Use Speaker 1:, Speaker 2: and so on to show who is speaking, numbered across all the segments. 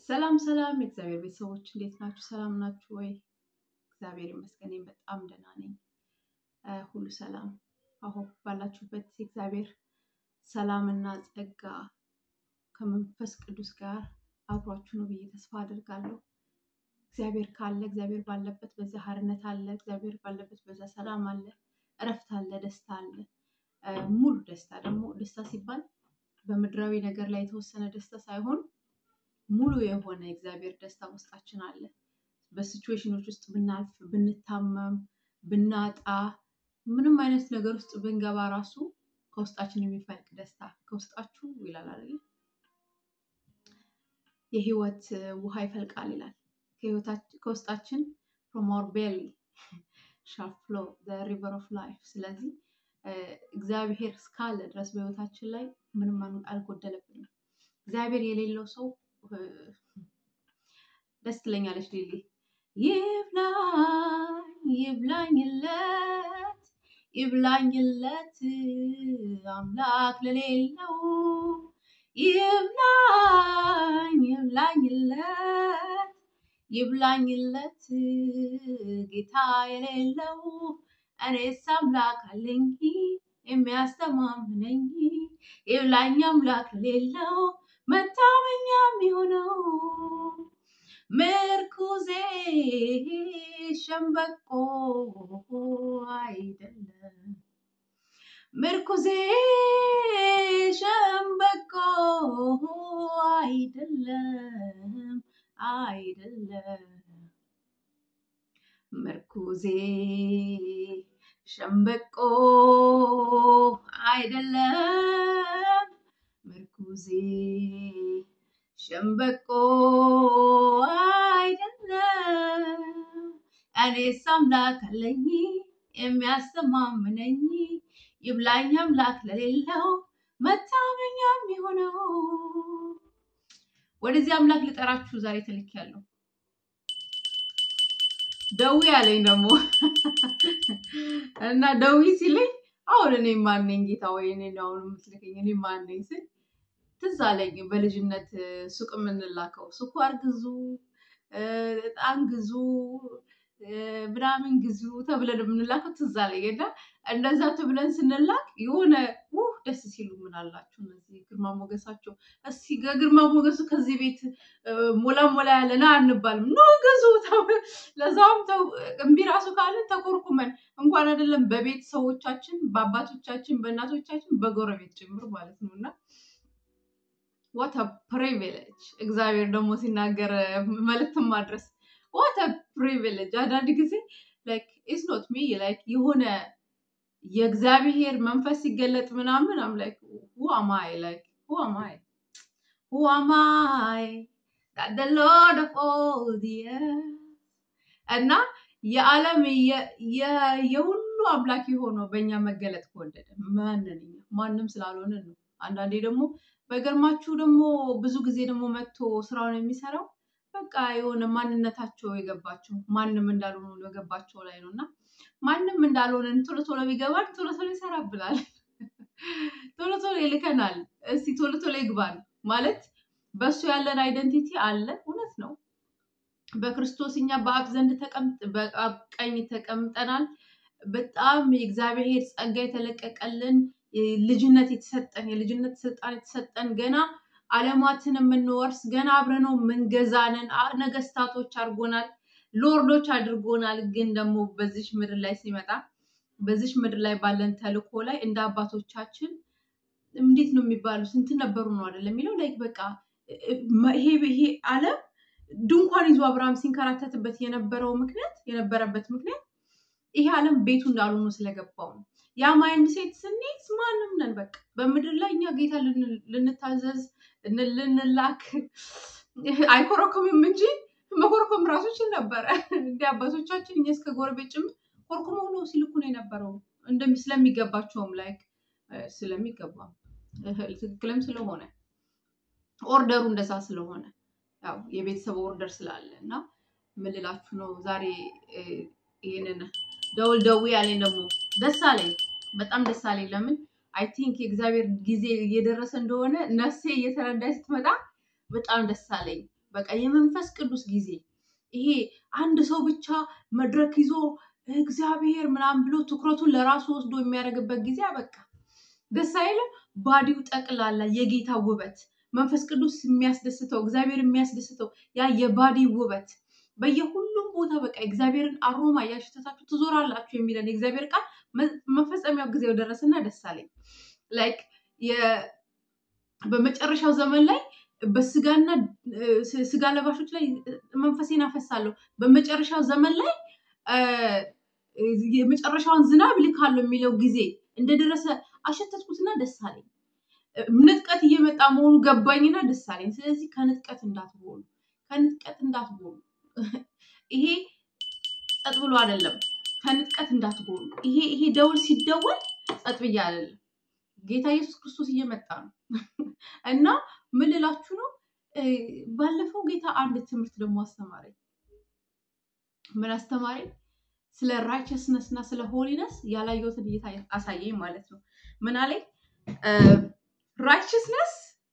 Speaker 1: ሰላም ሰላም የእግዚአብሔር ቤተሰቦች እንዴት ናችሁ? ሰላም ናችሁ ወይ? እግዚአብሔር ይመስገን እኔም በጣም ደህና ነኝ። እ ሁሉ ሰላም አሁን ባላችሁበት የእግዚአብሔር ሰላምና ጸጋ ከመንፈስ ቅዱስ ጋር አብሯችሁ ነው ብዬ ተስፋ አድርጋለሁ። እግዚአብሔር ካለ እግዚአብሔር ባለበት በዛ ሀርነት አለ። እግዚአብሔር ባለበት በዛ ሰላም አለ፣ እረፍት አለ፣ ደስታ አለ። እ ሙሉ ደስታ ደግሞ ደስታ ሲባል በምድራዊ ነገር ላይ የተወሰነ ደስታ ሳይሆን ሙሉ የሆነ የእግዚአብሔር ደስታ ውስጣችን አለ። በሲቹዌሽኖች ውስጥ ብናልፍ፣ ብንታመም፣ ብናጣ፣ ምንም አይነት ነገር ውስጥ ብንገባ ራሱ ከውስጣችን የሚፈልቅ ደስታ ከውስጣችሁ ይላል አይደል? የህይወት ውሃ ይፈልቃል ይላል። ከህይወታችን ከውስጣችን from our belly shall flow the river of life። ስለዚህ እ እግዚአብሔር እስካለ ድረስ በህይወታችን ላይ ምንም አልጎደለብንም። እግዚአብሔር የሌለው ሰው እ ደስ ትለኛለች ሊሊ ይብላኝ ይብላኝለት ይብላኝለት አምላክ ለሌለው ይብላኝ ይብላኝለት ይብላኝለት ጌታ የሌለው እኔስ አምላክ አለኝ የሚያስተማምነኝ ይብላኝ አምላክ ለሌለው መታመኛ የሚሆነው ምርኩዜ ሸምበቆ አይደለም ምርኩዜ ሸምበቆ አይደለም አይደለም ምርኩዜ ሸምበቆ አይደለም ምርኩዜ ሸምበቆ አይደለም እኔስ አምላክ አለኝ የሚያስተማምነኝ ይብላኝ አምላክ ለሌለው መታመኛ የሚሆነው ወደዚህ አምላክ ልጠራችሁ ዛሬ ተልኬያለሁ። ደዊ ያለኝ ደግሞ እና ደዊ ሲለኝ አሁን እኔ ማነኝ ጌታ ወይ እኔ አሁን የምትልከኝ እኔ ማነኝ ስል ትዝ አለኝ በልጅነት ሱቅ የምንላከው ስኳር ግዙ፣ እጣን ግዙ፣ ምናምን ግዙ ተብለን የምንላከው ትዝ አለኝ እና እንደዛ ተብለን ስንላክ የሆነ ውህ ደስ ሲሉ ምን አላችሁ እነዚህ ግርማ ሞገሳቸው እስኪ ከግርማ ሞገሱ ከዚህ ቤት ሞላ ሞላ ያለ ና አንባልም ኖ ግዙ ለዛውም ተው እምቢ ራሱ ካለን ተኮርኩመን እንኳን አይደለም በቤተሰቦቻችን በአባቶቻችን በእናቶቻችን በጎረቤት ጭምር ማለት ነው እና ዋት ፕሪቪሌጅ እግዚአብሔር ደግሞ ሲናገር መልእክትን ማድረስ ዋት ፕሪቪሌጅ አንዳንድ ጊዜ ላይክ ኢትስ ኖት ሚ ላይክ የሆነ የእግዚአብሔር መንፈስ ሲገለጥ ምናምን አም ላይክ ሁ አማይ ላይክ ሁ አማይ ሁ አማይ that the Lord of all the earth እና የዓለም የሁሉ አምላክ የሆነው በእኛ መገለጥ ከወደደ ማንን ማንም ስላልሆነ ነው። አንዳንዴ ደግሞ በገርማችሁ ደግሞ ብዙ ጊዜ ደግሞ መጥቶ ስራውን የሚሰራው በቃ የሆነ ማንነታቸው የገባቸው ማንም እንዳልሆኑ የገባቸው ላይ ነው እና ማንም እንዳልሆነን ቶሎ ቶሎ ቢገባን ቶሎ ቶሎ ይሰራብናል። ቶሎ ቶሎ ይልከናል። እስቲ ቶሎ ቶሎ ይግባን ማለት በእሱ ያለን አይደንቲቲ አለ። እውነት ነው። በክርስቶስ እኛ በአብ ዘንድ በአብ ቀኝ ተቀምጠናል። በጣም የእግዚአብሔር ጸጋ የተለቀቀልን ልጅነት የተሰጠን የልጅነት ስልጣን የተሰጠን ገና ዓለማትን የምንወርስ ገና አብረነው የምንገዛንን ነገስታቶች አድርጎናል፣ ሎርዶች አድርጎናል። ግን ደግሞ በዚች ምድር ላይ ሲመጣ በዚች ምድር ላይ ባለን ተልእኮ ላይ እንደ አባቶቻችን እንዴት ነው የሚባሉ ስንት ነበሩ ነው አይደለም የሚለው ላይ በቃ ይሄ ይሄ ዓለም ድንኳን ይዞ አብርሃም ሲንከራተትበት የነበረው ምክንያት የነበረበት ምክንያት ይሄ ዓለም ቤቱ እንዳልሆኑ ስለገባው ነው። ያ ማይንድ ሴት ስንይዝ ማንም ነን በቃ በምድር ላይ እኛ ጌታ ልንታዘዝ ልንላክ አይኮረኩምም እንጂ መኮርኮም ራሱ ይችል ነበረ። እንደ አባቶቻችን እኛ እስከ ጎረቤት ጭምር ኮርኩሞ ነው ሲልኩ ነው የነበረው ስለሚገባቸውም ላይክ ስለሚገባ ትክክልም ስለሆነ ኦርደሩ እንደዛ ስለሆነ ያው የቤተሰብ ኦርደር ስላለ እና ምን ልላችሁ ነው ዛሬ ይህንን ደውል ደዊ ያለኝ ደግሞ ደስ አለኝ፣ በጣም ደስ አለኝ። ለምን አይ ቲንክ የእግዚአብሔር ጊዜ እየደረሰ እንደሆነ ነፍሴ እየተረዳች ስትመጣ በጣም ደስ አለኝ። በቃ የመንፈስ ቅዱስ ጊዜ ይሄ አንድ ሰው ብቻ መድረክ ይዞ እግዚአብሔር ምናምን ብሎ ትኩረቱን ለራሱ ወስዶ የሚያደርግበት ጊዜ በቃ ደስ አይልም። ባዲው ጠቅላላ የጌታ ውበት መንፈስ ቅዱስ የሚያስደስተው እግዚአብሔር የሚያስደስተው ያ የባዲ ውበት በየሁሉም ቦታ በቃ እግዚአብሔርን አሮማ እያሸተታችሁ ትዞራላችሁ የሚለን የእግዚአብሔር ቃል መፈጸሚያው ጊዜው ደረሰና ደስ አለኝ። ላይክ በመጨረሻው ዘመን ላይ በስጋና ስጋ ለባሾች ላይ መንፈሴን አፈሳለሁ፣ በመጨረሻው ዘመን ላይ የመጨረሻውን ዝናብ ልካለሁ የሚለው ጊዜ እንደደረሰ አሸተትኩትና ደስ አለኝ። ንጥቀት እየመጣ መሆኑ ገባኝና ደስ አለኝ። ስለዚህ ከንጥቀት እንዳትሆኑ፣ ከንጥቀት እንዳትሆኑ። ይሄ ጸጥ ብሎ አይደለም። ከንጥቀት እንዳትሆኑ። ይሄ ይሄ ደውል ሲደወል ጸጥ ብዬ አይደለም። ጌታ ኢየሱስ ክርስቶስ እየመጣ ነው እና ምን ልላችሁ ነው? ባለፈው ጌታ አንድ ትምህርት ደግሞ አስተማረኝ። ምን አስተማረኝ? ስለ ራይቸስነስ እና ስለ ሆሊነስ ያላየሁትን እይታ አሳየኝ ማለት ነው። ምን አለኝ? ራይቸስነስ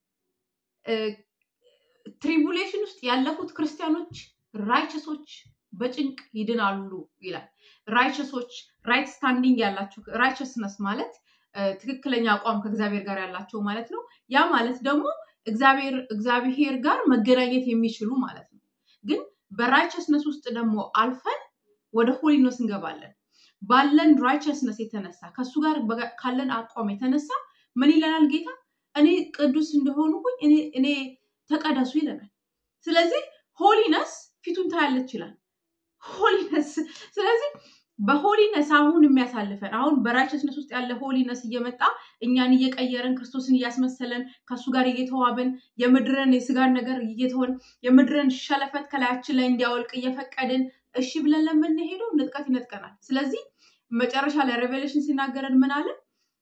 Speaker 1: ትሪቡሌሽን ውስጥ ያለፉት ክርስቲያኖች ራይቸሶች በጭንቅ ይድናሉ ይላል። ራይቸሶች ራይት ስታንዲንግ ያላቸው ራይቸስነስ ማለት ትክክለኛ አቋም ከእግዚአብሔር ጋር ያላቸው ማለት ነው። ያ ማለት ደግሞ እግዚአብሔር እግዚአብሔር ጋር መገናኘት የሚችሉ ማለት ነው። ግን በራይቸስነስ ውስጥ ደግሞ አልፈን ወደ ሆሊነስ እንገባለን። ባለን ራይቸስነስ የተነሳ ከእሱ ጋር ካለን አቋም የተነሳ ምን ይለናል ጌታ? እኔ ቅዱስ እንደሆንኩኝ እኔ ተቀደሱ ይለናል። ስለዚህ ሆሊነስ ፊቱን ታያለች ይላል። ሆሊነስ ስለዚህ በሆሊነስ አሁን የሚያሳልፈን አሁን በራይቸስነስ ውስጥ ያለ ሆሊነስ እየመጣ እኛን እየቀየረን ክርስቶስን እያስመሰለን ከእሱ ጋር እየተዋብን የምድርን የስጋን ነገር እየተሆን የምድርን ሸለፈት ከላያችን ላይ እንዲያወልቅ እየፈቀድን እሺ ብለን ለምንሄደው ንጥቀት ይነጥቀናል። ስለዚህ መጨረሻ ላይ ሬቬሌሽን ሲናገረን ምን አለ?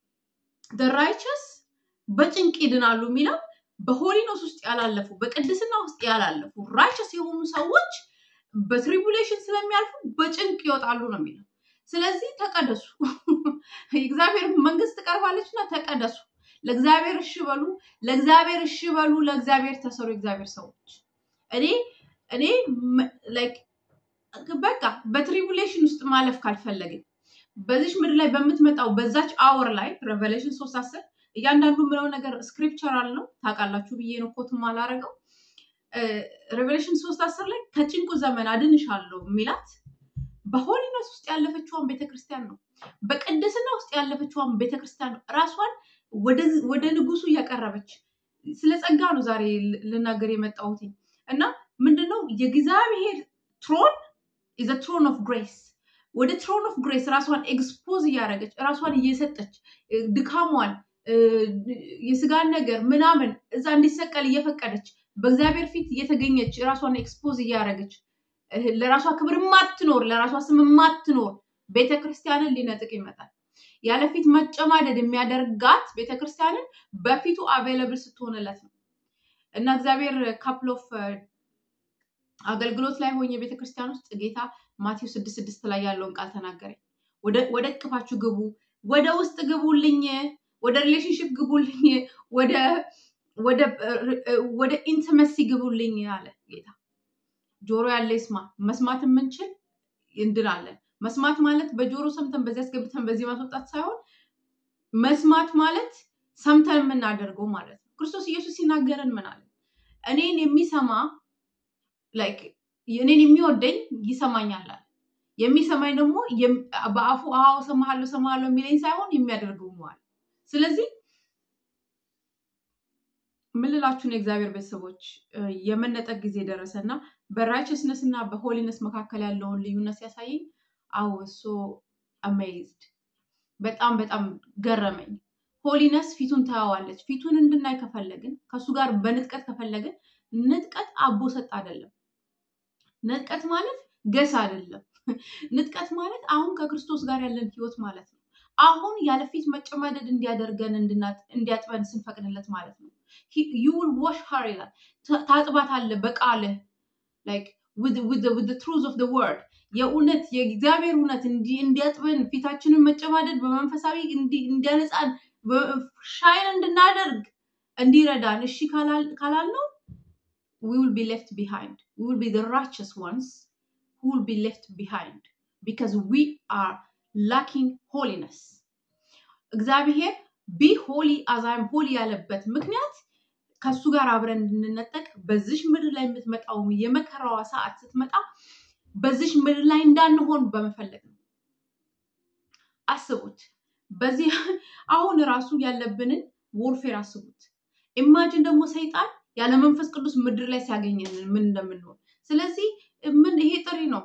Speaker 1: ራይቸስ በጭንቅ ይድናሉ የሚለው በሆሊነስ ውስጥ ያላለፉ በቅድስና ውስጥ ያላለፉ ራይቸስ የሆኑ ሰዎች በትሪቡሌሽን ስለሚያልፉ በጭንቅ ይወጣሉ ነው የሚለው። ስለዚህ ተቀደሱ፣ የእግዚአብሔር መንግስት ትቀርባለች እና ተቀደሱ። ለእግዚአብሔር እሺ በሉ፣ ለእግዚአብሔር እሺ በሉ፣ ለእግዚአብሔር ተሰሩ። የእግዚአብሔር ሰዎች እኔ እኔ ላይክ በቃ በትሪቡሌሽን ውስጥ ማለፍ ካልፈለግን በዚች ምድር ላይ በምትመጣው በዛች አወር ላይ ሬቨሌሽን ሶስት አስር እያንዳንዱ ምለው ነገር ስክሪፕቸራል ነው ታውቃላችሁ ብዬ ነው ኮትም አላረገው ሬቨሌሽን ሶስት አስር ላይ ከጭንቁ ዘመን አድንሻለሁ የሚላት በሆሊነስ ውስጥ ያለፈችዋን ቤተክርስቲያን ነው። በቅድስና ውስጥ ያለፈችዋን ቤተክርስቲያን ነው። ራሷን ወደ ንጉሱ እያቀረበች ስለ ጸጋ ነው ዛሬ ልናገር የመጣሁት እና ምንድነው የእግዚአብሔር ትሮን ኢዘ ትሮን ኦፍ ግሬስ ወደ ትሮን ኦፍ ግሬስ ራሷን ኤክስፖዝ እያደረገች ራሷን እየሰጠች ድካሟን የስጋን ነገር ምናምን እዛ እንዲሰቀል እየፈቀደች በእግዚአብሔር ፊት እየተገኘች ራሷን ኤክስፖዝ እያደረገች ለራሷ ክብር ማትኖር ለራሷ ስም ማትኖር ቤተክርስቲያንን ሊነጥቅ ይመጣል። ያለፊት መጨማደድ የሚያደርጋት ቤተክርስቲያንን በፊቱ አቬለብል ስትሆንለት ነው እና እግዚአብሔር ካፕል ኦፍ አገልግሎት ላይ ሆኜ ቤተክርስቲያን ውስጥ ጌታ ማቴዎስ ስድስት ስድስት ላይ ያለውን ቃል ተናገረኝ። ወደ እቅፋችሁ ግቡ፣ ወደ ውስጥ ግቡልኝ፣ ወደ ሪሌሽንሽፕ ግቡልኝ፣ ወደ ኢንቲመሲ ግቡልኝ አለ ጌታ። ጆሮ ያለ ይስማ። መስማት የምንችል እንድናለን። መስማት ማለት በጆሮ ሰምተን በዚህ አስገብተን በዚህ ማስወጣት ሳይሆን መስማት ማለት ሰምተን የምናደርገው ማለት ነው። ክርስቶስ ኢየሱስ ሲናገረን ምን አለ? እኔን የሚሰማ ላይክ እኔን የሚወደኝ ይሰማኛል አለ። የሚሰማኝ ደግሞ በአፉ አዎ እሰማሃለሁ እሰማሃለሁ የሚለኝ ሳይሆን የሚያደርገው ነው አለ። ስለዚህ ምን ልላችሁ ነው የእግዚአብሔር ቤተሰቦች የመነጠቅ ጊዜ ደረሰ እና በራይቸስነስ እና በሆሊነስ መካከል ያለውን ልዩነት ሲያሳየኝ አዎ ሶ አሜዝድ በጣም በጣም ገረመኝ። ሆሊነስ ፊቱን ታየዋለች። ፊቱን እንድናይ ከፈለግን ከእሱ ጋር በንጥቀት ከፈለግን ንጥቀት አቦ ሰጥ አይደለም። ንጥቀት ማለት ገስ አይደለም። ንጥቀት ማለት አሁን ከክርስቶስ ጋር ያለን ህይወት ማለት ነው። አሁን ያለ ፊት መጨማደድ እንዲያደርገን እንዲያጥበን ስንፈቅድለት ማለት ነው። ዩል ዋሽ ሀር ይላል። ታጥባት አለ በቃልህ ላይክ ዊዝ ትሩዝ ኦፍ ወርድ የእውነት የእግዚአብሔር እውነት እንዲያጥበን ፊታችንን መጨማደድ በመንፈሳዊ እንዲያነጻን ሻይን እንድናደርግ እንዲረዳን እሺ ካላልነው we will be left behind. We will be the righteous ones who will be left behind because we are lacking holiness. እግዚአብሔር ቢ ሆሊ አዛይም ሆሊ ያለበት ምክንያት ከሱ ጋር አብረን እንድንነጠቅ በዚሽ ምድር ላይ የምትመጣው የመከራዋ ሰዓት ስትመጣ በዚሽ ምድር ላይ እንዳንሆን በመፈለግ ነው። አስቡት። በዚህ አሁን ራሱ ያለብንን ዎርፌር አስቡት። ኢማጅን ደግሞ ሰይጣን ያለ መንፈስ ቅዱስ ምድር ላይ ሲያገኘን ምን እንደምንሆን። ስለዚህ ምን ይሄ ጥሪ ነው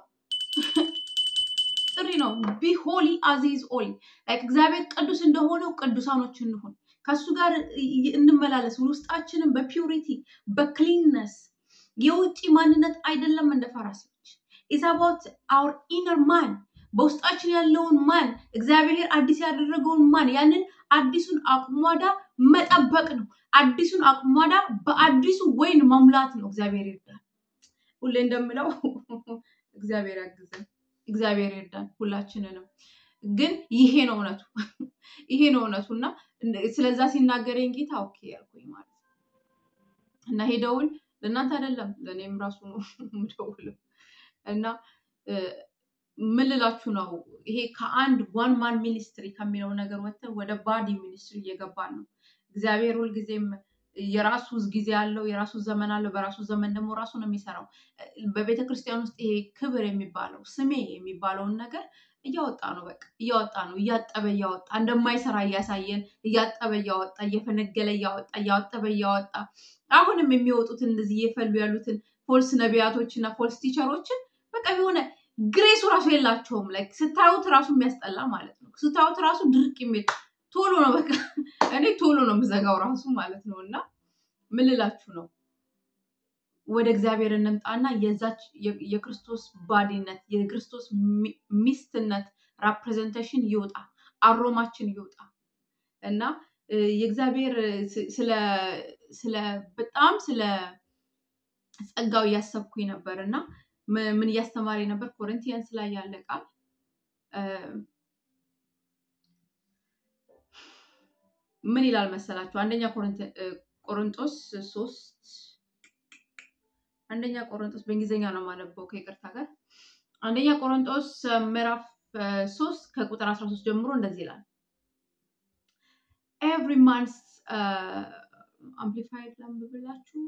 Speaker 1: ጥሪ ነው። ቢ ሆሊ አዚዝ ኦሊ ላይክ እግዚአብሔር ቅዱስ እንደሆነው ቅዱሳኖች እንሆን፣ ከሱ ጋር እንመላለስ። ውስጣችንን በፒውሪቲ በክሊንነስ የውጭ ማንነት አይደለም እንደ ፈራሲዎች ኢዝ አባውት አውር ኢነር ማን በውስጣችን ያለውን ማን እግዚአብሔር አዲስ ያደረገውን ማን ያንን አዲሱን አቁሟዳ መጠበቅ ነው። አዲሱን አቁሟዳ በአዲሱ ወይን መሙላት ነው። እግዚአብሔር ይርዳል። ሁሌ እንደምለው እግዚአብሔር ያግዘን፣ እግዚአብሔር ይርዳን ሁላችንንም። ግን ይሄ ነው እውነቱ፣ ይሄ ነው እውነቱ እና ስለዛ ሲናገረኝ ጌታ ኦኬ ያልኩኝ ማለት ነው እና ይሄ ደውል ለእናንተ አይደለም ለእኔም ራሱ ነው የምደውለው እና ምን ልላችሁ ነው? ይሄ ከአንድ ዋን ማን ሚኒስትሪ ከሚለው ነገር ወጥተን ወደ ባዲ ሚኒስትሪ እየገባን ነው። እግዚአብሔር ሁልጊዜም የራሱ ጊዜ አለው፣ የራሱ ዘመን አለው። በራሱ ዘመን ደግሞ ራሱ ነው የሚሰራው። በቤተ ክርስቲያን ውስጥ ይሄ ክብር የሚባለው ስሜ የሚባለውን ነገር እያወጣ ነው። በቃ እያወጣ ነው፣ እያጠበ እያወጣ እንደማይሰራ እያሳየን፣ እያጠበ እያወጣ እየፈነገለ እያወጣ እያጠበ እያወጣ አሁንም የሚወጡትን እንደዚህ እየፈሉ ያሉትን ፎልስ ነቢያቶች እና ፎልስ ቲቸሮችን በቃ የሆነ ግሬሱ ራሱ የላቸውም። ላይክ ስታዩት ራሱ የሚያስጠላ ማለት ነው። ስታዩት ራሱ ድርቅ የሚል ቶሎ ነው በቃ እኔ ቶሎ ነው የምዘጋው ራሱ ማለት ነው። እና ምን ልላችሁ ነው ወደ እግዚአብሔር እንምጣና የዛች የክርስቶስ ባዲነት የክርስቶስ ሚስትነት ራፕሬዘንቴሽን ይውጣ፣ አሮማችን ይውጣ እና የእግዚአብሔር ስለ በጣም ስለ ጸጋው እያሰብኩኝ ነበር እና ምን እያስተማሪ ነበር? ኮሪንቲያንስ ላይ ያለ ቃል ምን ይላል መሰላችሁ? አንደኛ ቆሮንጦስ ሶስት አንደኛ ቆሮንጦስ በእንግሊዝኛ ነው የማነበው ከይቅርታ ጋር። አንደኛ ቆሮንጦስ ምዕራፍ ሶስት ከቁጥር አስራ ሶስት ጀምሮ እንደዚህ ይላል ኤቭሪ ማንስ አምፕሊፋይድ ላንብብላችሁ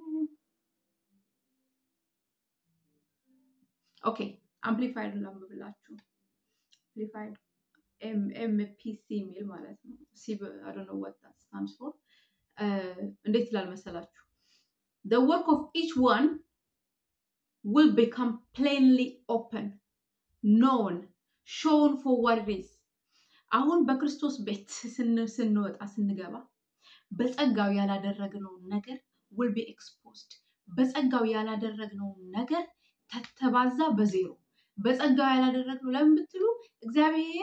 Speaker 1: ኦኬ አምፕሊፋይድ ላንብብላችሁ። አምፕሊፋይድ ኤምፒሲ የሚል ማለት ነው። ሲ አይ ዶንት ኖ ዋት ዳት ስታንድስ ፎር። እንዴት ይላል መሰላችሁ? the work of each one will become plainly open known shown for what it is አሁን በክርስቶስ ቤት ስንወጣ ስንገባ በጸጋው ያላደረግነውን ነገር will be exposed በጸጋው ያላደረግነውን ነገር ተተባዛ በዜሮ በጸጋው ያላደረግነው ለምን ብትሉ እግዚአብሔር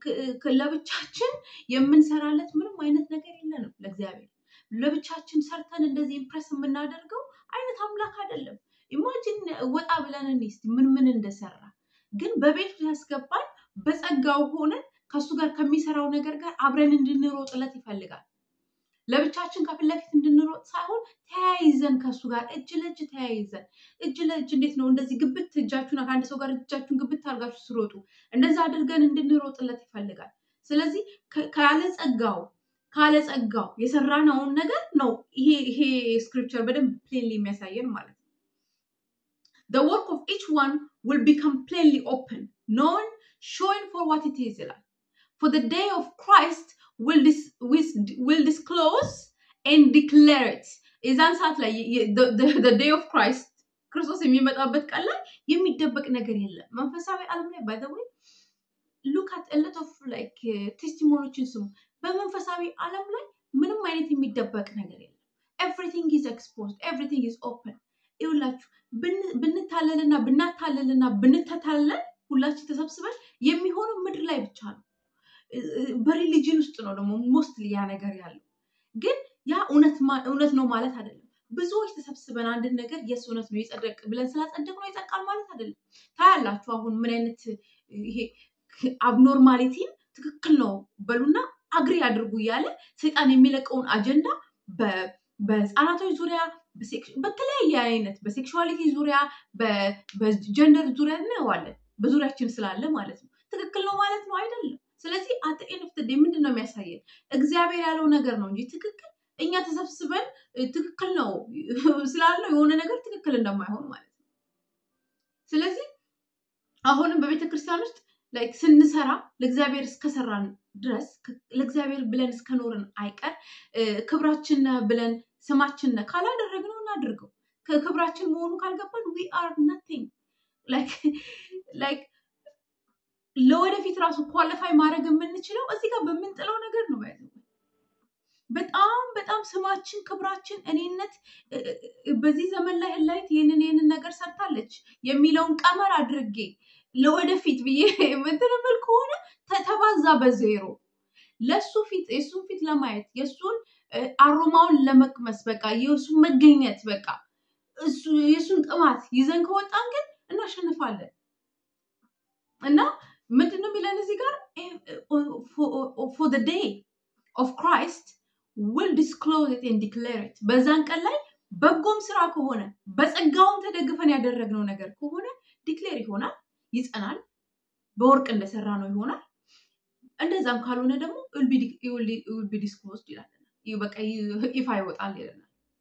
Speaker 1: ለብቻችን የምንሰራለት ምንም አይነት ነገር የለንም። ለእግዚአብሔር ለብቻችን ሰርተን እንደዚህ ኢምፕረስ የምናደርገው አይነት አምላክ አይደለም። ኢማጂን ወጣ ብለን እስቲ ምን ምን እንደሰራ ግን በቤቱ ያስገባን በጸጋው ሆነን ከእሱ ጋር ከሚሰራው ነገር ጋር አብረን እንድንሮጥለት ይፈልጋል። ለብቻችን ከፊት ለፊት እንድንሮጥ ሳይሆን ተያይዘን ከእሱ ጋር እጅ ለእጅ ተያይዘን እጅ ለእጅ እንዴት ነው እንደዚህ ግብት እጃችሁን ከአንድ ሰው ጋር እጃችሁን ግብት አድርጋችሁ ስሮጡ እንደዛ አድርገን እንድንሮጥለት ይፈልጋል። ስለዚህ ካለ ጸጋው ካለ ጸጋው የሰራነውን ነገር ነው ይሄ ይሄ ስክሪፕቸር በደንብ ፕሌንሊ የሚያሳየን ማለት ነው። the work of each one will become plainly open known showing for what it is ይላል for the day of Christ will, dis, will disclose and declare it የዛን ሰዓት ላይ ዴይ ኦፍ ክራይስት ክርስቶስ የሚመጣበት ቀን ላይ የሚደበቅ ነገር የለም። መንፈሳዊ ዓለም ላይ ባይ ዘ ወይ ሉክ አት ኤ ሎት ኦፍ ላይክ ቴስቲሞኒዎችን ስሙ። በመንፈሳዊ ዓለም ላይ ምንም አይነት የሚደበቅ ነገር የለም። ኤቭሪቲንግ ኢዝ ኤክስፖዝድ ኤቭሪቲንግ ኢዝ ኦፕን። ይኸውላችሁ ብንታለልና ብናታለልና ብንተታለን ሁላችን ተሰብስበን የሚሆነው ምድር ላይ ብቻ ነው። በሪሊጅን ውስጥ ነው ደግሞ ሞስትሊ ያ ነገር ያለው ግን ያ እውነት ነው ማለት አይደለም። ብዙዎች ተሰብስበን አንድን ነገር የስ እውነት ነው የጸደቅ ብለን ስላጸደቅ ነው ይጸድቃል ማለት አይደለም። ታያላችሁ አሁን ምን አይነት ይሄ አብኖርማሊቲን ትክክል ነው በሉና አግሪ አድርጉ እያለ ሰይጣን የሚለቀውን አጀንዳ በህፃናቶች ዙሪያ በተለያየ አይነት በሴክሹዋሊቲ ዙሪያ በጀንደር ዙሪያ እናየዋለን። በዙሪያችን ስላለ ማለት ነው። ትክክል ነው ማለት ነው አይደለም። ስለዚህ አጠኤን ኦፍ ዴይ ምንድን ነው የሚያሳየን? እግዚአብሔር ያለው ነገር ነው እንጂ ትክክል እኛ ተሰብስበን ትክክል ነው ስላለው የሆነ ነገር ትክክል እንደማይሆን ማለት ነው። ስለዚህ አሁንም በቤተ ክርስቲያን ውስጥ ላይክ ስንሰራ ለእግዚአብሔር እስከሰራን ድረስ ለእግዚአብሔር ብለን እስከኖርን አይቀር ክብራችን ብለን ስማችን ካላደረግነው እናድርገው። ከክብራችን መሆኑ ካልገባን ዊ አር ናቲንግ ላይክ ለወደፊት ራሱ ኳሊፋይ ማድረግ የምንችለው እዚህ ጋር በምንጥለው ነገር ነው። ያለ በጣም በጣም ስማችን፣ ክብራችን፣ እኔነት በዚህ ዘመን ላይ ህላይት ይህንን ይህንን ነገር ሰርታለች የሚለውን ቀመር አድርጌ ለወደፊት ብዬ የምትንብል ከሆነ ተባዛ በዜሮ ለእሱ ፊት የእሱን ፊት ለማየት የእሱን አሮማውን ለመቅመስ በቃ የእሱን መገኘት በቃ የእሱን ጥማት ይዘን ከወጣን ግን እናሸንፋለን እና ምንድን ነው የሚለን እዚህ ጋር ፎር ዴይ ኦፍ ክራይስት ዊል ዲስክሎዝ ኢት ኤንድ ዲክሌር ኢት በዛን ቀን ላይ በጎም ስራ ከሆነ በጸጋውም ተደግፈን ያደረግነው ነገር ከሆነ ዲክሌር ይሆናል፣ ይጸናል፣ በወርቅ እንደሰራ ነው ይሆናል። እንደዛም ካልሆነ ደግሞ ዊል ቢ ዲስክሎዝድ ይላል። በቃ ይፋ ይወጣል ይለናል።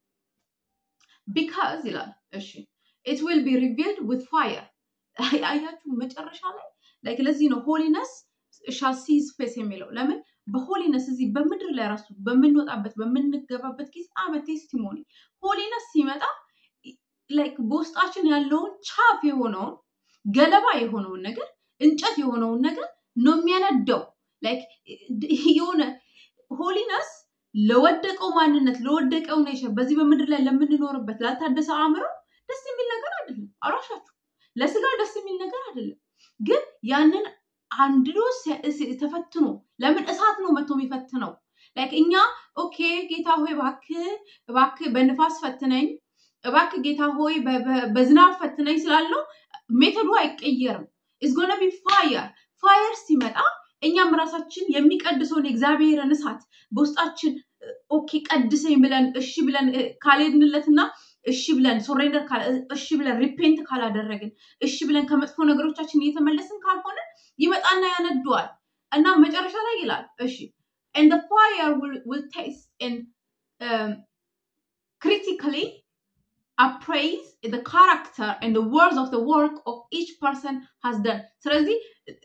Speaker 1: ቢካዝ ይላል እሺ ኢት ዊል ቢ ሪቪልድ ዊዝ ፋየር አያችሁ መጨረሻ ላይ ላይክ ለዚህ ነው ሆሊነስ ሻል ሲዝ ፌስ የሚለው ለምን በሆሊነስ እዚህ በምድር ላይ ራሱ በምንወጣበት በምንገባበት ጊዜ አመ ቴስቲሞኒ ሆሊነስ ሲመጣ ላይክ በውስጣችን ያለውን ቻፍ የሆነውን ገለባ የሆነውን ነገር እንጨት የሆነውን ነገር ነው የሚያነደው ላይክ የሆነ ሆሊነስ ለወደቀው ማንነት ለወደቀው ኔቸር በዚህ በምድር ላይ ለምንኖርበት ላልታደሰ አእምሮ ደስ የሚል ነገር አይደለም። አሏሻችሁ ለስጋ ደስ የሚል ነገር አይደለም። ግን ያንን አንድዶ ተፈትኖ ለምን እሳት ነው መቶ የሚፈትነው? ላይክ እኛ ኦኬ ጌታ ሆይ እባክህ እባክህ በንፋስ ፈትነኝ፣ እባክህ ጌታ ሆይ በዝናብ ፈትነኝ ስላለው ሜተዱ አይቀየርም። ኢዝጎነ ቢ ፋየር ፋየር ሲመጣ እኛም ራሳችን የሚቀድሰውን የእግዚአብሔርን እሳት በውስጣችን ኦኬ ቀድሰኝ ብለን እሺ ብለን ካልሄድንለትና እሺ ብለን ሶሬንደር እሺ ብለን ሪፔንት ካላደረግን እሺ ብለን ከመጥፎ ነገሮቻችን እየተመለስን ካልሆነ ይመጣና ያነደዋል እና መጨረሻ ላይ ይላል እሺ and the fire will, will taste and um, critically appraise the character and the words of the work of each person has done ስለዚህ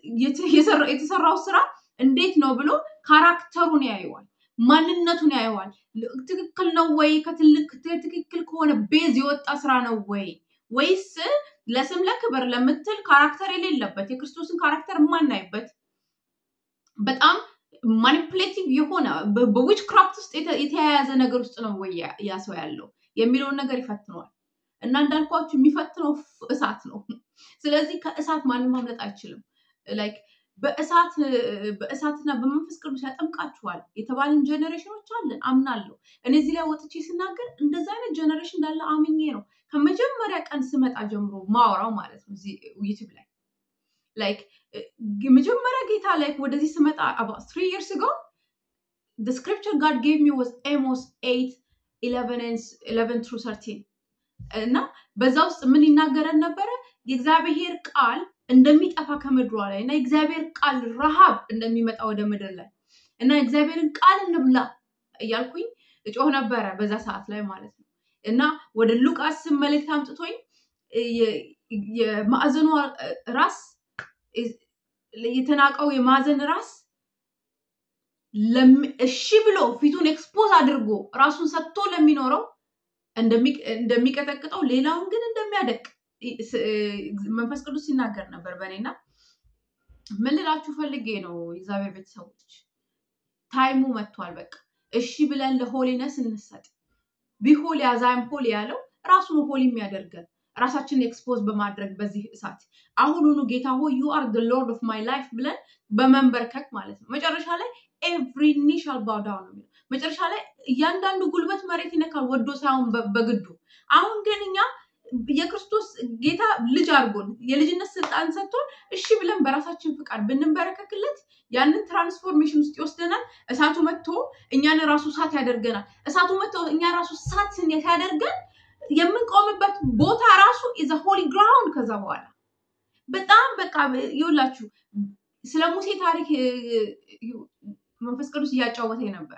Speaker 1: የተሰራው ስራ እንዴት ነው ብሎ ካራክተሩን ያየዋል ማንነቱን ያየዋል ትክክል ነው ወይ ከትልቅ ትክክል ከሆነ ቤዝ የወጣ ስራ ነው ወይ ወይስ ለስም ለክብር ለምትል ካራክተር የሌለበት የክርስቶስን ካራክተር የማናይበት በጣም ማኒፕሌቲቭ የሆነ በዊች ክራፍት ውስጥ የተያያዘ ነገር ውስጥ ነው ወይ ያ ሰው ያለው የሚለውን ነገር ይፈትነዋል እና እንዳልኳችሁ የሚፈትነው እሳት ነው ስለዚህ ከእሳት ማንም ማምለጥ አይችልም ላይክ በእሳት በእሳትና በመንፈስ ቅዱስ ያጠምቃችኋል የተባልን ጀኔሬሽኖች አለን አምናለሁ እኔ እዚህ ላይ ወጥቼ ስናገር እንደዚ አይነት ጀኔሬሽን እንዳለ አምኜ ነው ከመጀመሪያ ቀን ስመጣ ጀምሮ ማወራው ማለት ነው ዩቲብ ላይ ላይክ መጀመሪያ ጌታ ላይ ወደዚህ ስመጣ about three years ago the scripture God gave me was Amos 8 11 and 11 through 13 እና በዛ ውስጥ ምን ይናገረን ነበረ የእግዚአብሔር ቃል እንደሚጠፋ ከምድሯ ላይ እና የእግዚአብሔር ቃል ረሃብ እንደሚመጣ ወደ ምድር ላይ እና የእግዚአብሔርን ቃል እንብላ እያልኩኝ እጮህ ነበረ በዛ ሰዓት ላይ ማለት ነው እና ወደ ሉቃስ መልእክት አምጥቶኝ የማዕዘኗ ራስ የተናቀው የማዕዘን ራስ እሺ ብሎ ፊቱን ኤክስፖዝ አድርጎ ራሱን ሰጥቶ ለሚኖረው እንደሚቀጠቅጠው ሌላውን ግን እንደሚያደቅ መንፈስ ቅዱስ ሲናገር ነበር በእኔና ምን ልላችሁ ፈልጌ ነው የእግዚአብሔር ቤተሰቦች ታይሙ መጥቷል በቃ እሺ ብለን ለሆሊነስ እንሰጥ ቢሆል ያዛይም ሆል ያለው ራሱ ነው ሆሊ የሚያደርገን ራሳችንን ኤክስፖዝ በማድረግ በዚህ እሳት አሁኑኑ ጌታ ሆይ ዩ አር ሎርድ ኦፍ ማይ ላይፍ ብለን በመንበርከክ ማለት ነው መጨረሻ ላይ ኤቭሪ ኒ ሻል ባው ዳውን ነው መጨረሻ ላይ እያንዳንዱ ጉልበት መሬት ይነካል ወዶ ሳይሆን በግዱ አሁን ግን እኛ የክርስቶስ ጌታ ልጅ አድርጎን የልጅነት ስልጣን ሰጥቶን እሺ ብለን በራሳችን ፍቃድ ብንበረከክለት ያንን ትራንስፎርሜሽን ውስጥ ይወስደናል እሳቱ መጥቶ እኛን ራሱ እሳት ያደርገናል እሳቱ መጥቶ እኛ ራሱ እሳት ሲያደርገን የምንቆምበት ቦታ ራሱ ኢዘ ሆሊ ግራውንድ ከዛ በኋላ በጣም በቃ ይውላችሁ ስለ ሙሴ ታሪክ መንፈስ ቅዱስ እያጫወተ ነበር።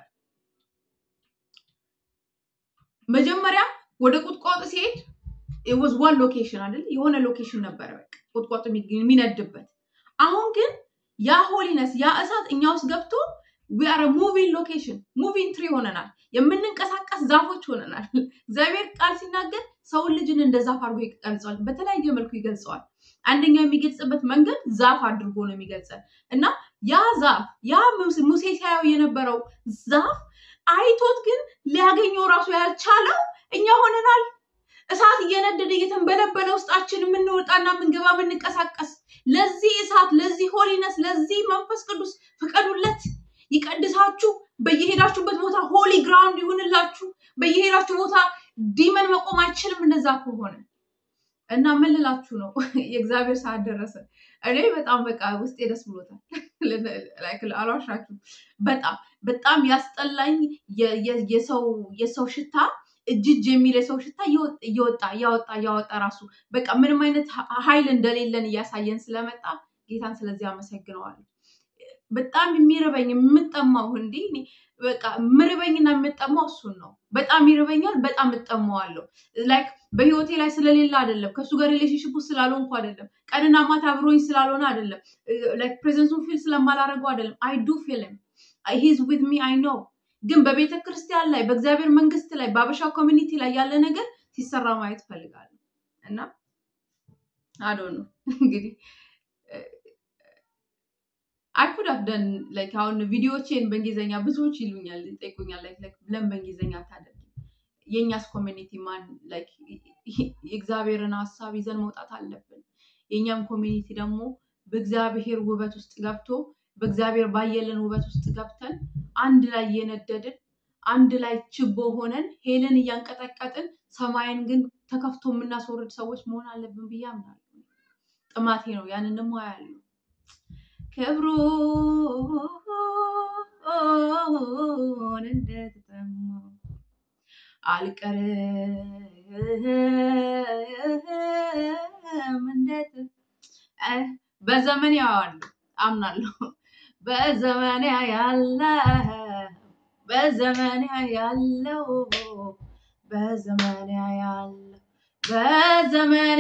Speaker 1: መጀመሪያ ወደ ቁጥቋጦ ሲሄድ ወዝ ዋን ሎኬሽን አይደል? የሆነ ሎኬሽን ነበረ በቃ ቁጥቋጦ የሚነድበት። አሁን ግን ያ ሆሊነስ ያ እሳት እኛ ውስጥ ገብቶ ዊአር ሙቪንግ ሎኬሽን ሙቪንግ ትሪ ሆነናል። የምንንቀሳቀስ ዛፎች ሆነናል። እግዚአብሔር ቃል ሲናገር ሰውን ልጅን እንደ ዛፍ አድርጎ ይገልጸዋል። በተለያየ መልኩ ይገልጸዋል። አንደኛው የሚገልጽበት መንገድ ዛፍ አድርጎ ነው የሚገልጸን እና ያ ዛፍ ያ ሙሴ ሲያየው የነበረው ዛፍ አይቶት ግን ሊያገኘው ራሱ ያልቻለው እኛ ሆነናል። እሳት እየነደደ እየተንበለበለ ውስጣችን የምንወጣና የምንገባ የምንቀሳቀስ ለዚህ እሳት ለዚህ ሆሊነስ ለዚህ መንፈስ ቅዱስ ፍቀዱለት፣ ይቀድሳችሁ። በየሄዳችሁበት ቦታ ሆሊ ግራውንድ ይሁንላችሁ። በየሄዳችሁ ቦታ ዲመን መቆም አይችልም። እንደዛ ከሆነ እና ምን ልላችሁ ነው፣ የእግዚአብሔር ሰዓት ደረሰ። እኔ በጣም በቃ ውስጤ ደስ ብሎታል። አልዋሻችሁም። በጣም በጣም ያስጠላኝ የሰው ሽታ እጅጅ የሚል የሰው ሽታ እየወጣ እያወጣ እያወጣ ራሱ በቃ ምንም አይነት ኃይል እንደሌለን እያሳየን ስለመጣ ጌታን ስለዚህ አመሰግነዋለሁ። በጣም የሚርበኝ የምጠማው እንዲ በቃ ምርበኝና የምጠማው እሱን ነው። በጣም ይርበኛል፣ በጣም እጠማዋለሁ። ላይክ በህይወቴ ላይ ስለሌለ አይደለም፣ ከእሱ ጋር ሪሌሽንሽፕ ውስጥ ስላልሆንኩ አይደለም፣ ቀንና ማታ አብሮኝ ስላልሆነ አይደለም፣ ላይክ ፕሬዘንሱን ፊል ስለማላደርገው አይደለም። አይ ዱ ፊልም ሂዝ ዊዝ ሚ አይ ኖው ግን በቤተ ክርስቲያን ላይ በእግዚአብሔር መንግስት ላይ በአበሻ ኮሚኒቲ ላይ ያለ ነገር ሲሰራ ማየት ፈልጋለሁ እና አዶ ነው እንግዲህ አይኩድ ደን ላይክ አሁን ቪዲዮዎቼን በእንግሊዝኛ ብዙዎች ይሉኛል ይጠይቁኛል ላይክ ለምን በእንግሊዝኛ አታደርጊም የእኛስ ኮሚኒቲ ማን ላይክ የእግዚአብሔርን ሀሳብ ይዘን መውጣት አለብን የእኛም ኮሚኒቲ ደግሞ በእግዚአብሔር ውበት ውስጥ ገብቶ በእግዚአብሔር ባየለን ውበት ውስጥ ገብተን አንድ ላይ እየነደድን አንድ ላይ ችቦ ሆነን ሄልን እያንቀጠቀጥን ሰማይን ግን ተከፍቶ የምናስወርድ ሰዎች መሆን አለብን ብዬ አምናለሁ። ጥማቴ ነው። ያንን ደግሞ ያለው ክብሩን እንደተጠማው አልቀርም እንደት በዘመን ያዋሉ አምናለሁ በዘመን ያለ በዘመን ያለው በዘመን ያለው በዘመን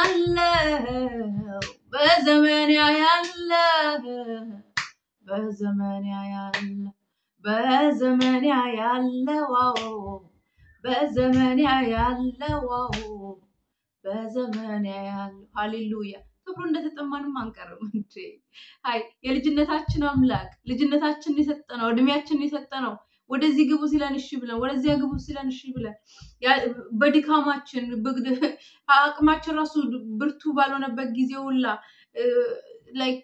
Speaker 1: ያለው በዘመን ያለው በዘመን ያለው በዘመን ያለው በዘመን ያለው በዘመን ያለው ሃሌሉያ ክብሩ እንደተጠማንም አንቀርም እንዴ አይ የልጅነታችን አምላክ ልጅነታችንን የሰጠነው እድሜያችንን የሰጠነው ወደዚህ ግቡ ሲለን እሺ ብለን ወደዚያ ግቡ ሲለን እሺ ብለን በድካማችን አቅማችን ራሱ ብርቱ ባልሆነበት ጊዜ ሁላ ላይክ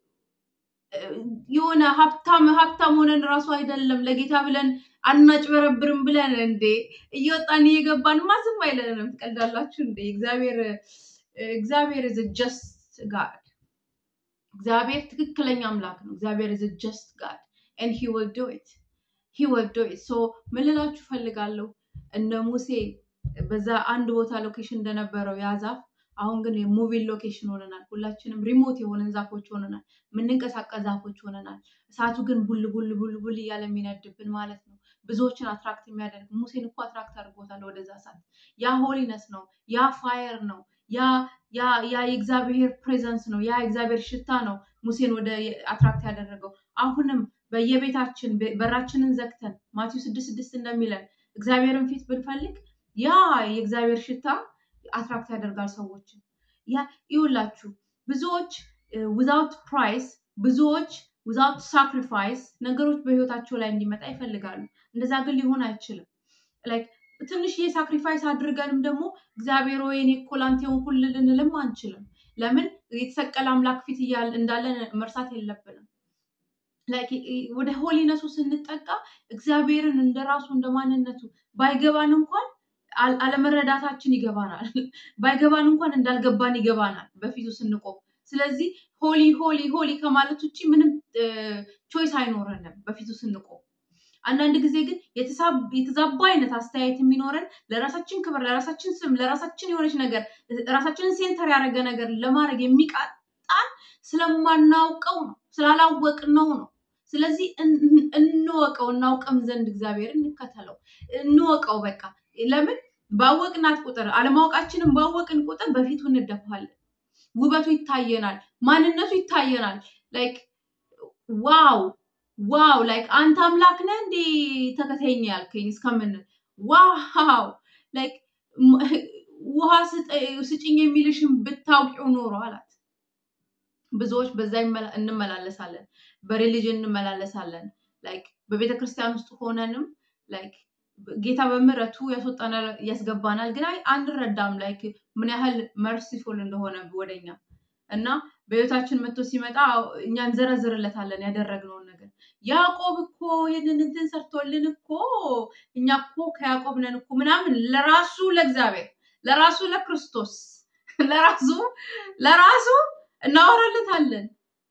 Speaker 1: የሆነ ሀብታም ሀብታም ሆነን ራሱ አይደለም ለጌታ ብለን አናጭበረብርም ብለን እንዴ እየወጣን እየገባን ማዝም አይለንም። ትቀልዳላችሁ እንዴ? እግዚአብሔር እግዚአብሔር ኢዝ ጀስት ጋድ እግዚአብሔር ትክክለኛ አምላክ ነው። እግዚአብሔር ኢዝ ጀስት ጋድ ኤንድ ሂ ዊል ዱ ኢት ሂ ዊል ዱ ኢት። ሶ ምን ልላችሁ ፈልጋለሁ እነ ሙሴ በዛ አንድ ቦታ ሎኬሽን እንደነበረው ያ ዛፍ አሁን ግን የሙቪን ሎኬሽን ሆነናል። ሁላችንም ሪሞት የሆነን ዛፎች ሆነናል። የምንንቀሳቀስ ዛፎች ሆነናል። እሳቱ ግን ቡል ቡል ቡል ቡል እያለ የሚነድብን ማለት ነው። ብዙዎችን አትራክት የሚያደርግ ሙሴን እኮ አትራክት አድርጎታል ወደዛ እሳት። ያ ሆሊነስ ነው። ያ ፋየር ነው። ያ ያ የእግዚአብሔር ፕሬዘንስ ነው። ያ የእግዚአብሔር ሽታ ነው ሙሴን ወደ አትራክት ያደረገው። አሁንም በየቤታችን በራችንን ዘግተን ማቴዎስ ስድስት ስድስት እንደሚለን እግዚአብሔርን ፊት ብንፈልግ ያ የእግዚአብሔር ሽታ አትራክት ያደርጋል ሰዎችን። ያ ይውላችሁ ብዙዎች ዊዛውት ፕራይስ ብዙዎች ዊዛውት ሳክሪፋይስ ነገሮች በህይወታቸው ላይ እንዲመጣ ይፈልጋሉ። እንደዛ ግን ሊሆን አይችልም። ላይክ ትንሽዬ ሳክሪፋይስ አድርገንም ደግሞ እግዚአብሔር ወይ እኔ እኮ ላንተ የሆንኩልህ ልንልም አንችልም። ለምን የተሰቀለ አምላክ ፊት እንዳለን መርሳት የለብንም። ወደ ሆሊነሱ ስንጠቃ እግዚአብሔርን እንደ ራሱ እንደ ማንነቱ ባይገባን እንኳን አለመረዳታችን ይገባናል። ባይገባን እንኳን እንዳልገባን ይገባናል በፊቱ ስንቆም። ስለዚህ ሆሊ ሆሊ ሆሊ ከማለት ውጭ ምንም ቾይስ አይኖረንም በፊቱ ስንቆም። አንዳንድ ጊዜ ግን የተዛባ አይነት አስተያየት የሚኖረን ለራሳችን ክብር፣ ለራሳችን ስም፣ ለራሳችን የሆነች ነገር ራሳችንን ሴንተር ያደረገ ነገር ለማድረግ የሚቃጣን ስለማናውቀው ነው፣ ስላላወቅነው ነው። ስለዚህ እንወቀው፣ እናውቅም ዘንድ እግዚአብሔር እንከተለው፣ እንወቀው። በቃ ለምን ባወቅናት ቁጥር አለማወቃችንን ባወቅን ቁጥር በፊቱ እንደፋለን። ውበቱ ይታየናል፣ ማንነቱ ይታየናል። ላይክ ዋው ዋው ላይክ አንተ አምላክ ነህ እንዴ ተከተይኝ ያልከኝ እስከምን ዋው ላይክ ውሃ ስጭኝ የሚልሽን ብታውቂው ኖሮ አላት። ብዙዎች በዛ እንመላለሳለን፣ በሪሊጅን እንመላለሳለን። ላይክ በቤተ ክርስቲያን ውስጥ ሆነንም ላይክ ጌታ በምሕረቱ ያስወጣናል ያስገባናል፣ ግን አንረዳም ላይክ ምን ያህል መርሲፉል እንደሆነ ወደኛ እና በህይወታችን መጥቶ ሲመጣ እኛ እንዘረዝርለታለን ያደረግነውን ነገር። ያዕቆብ እኮ ይህንን እንትን ሰርቶልን እኮ እኛ እኮ ከያዕቆብ ነን እኮ ምናምን ለራሱ ለእግዚአብሔር ለራሱ ለክርስቶስ ለራሱ ለራሱ እናወራለታለን።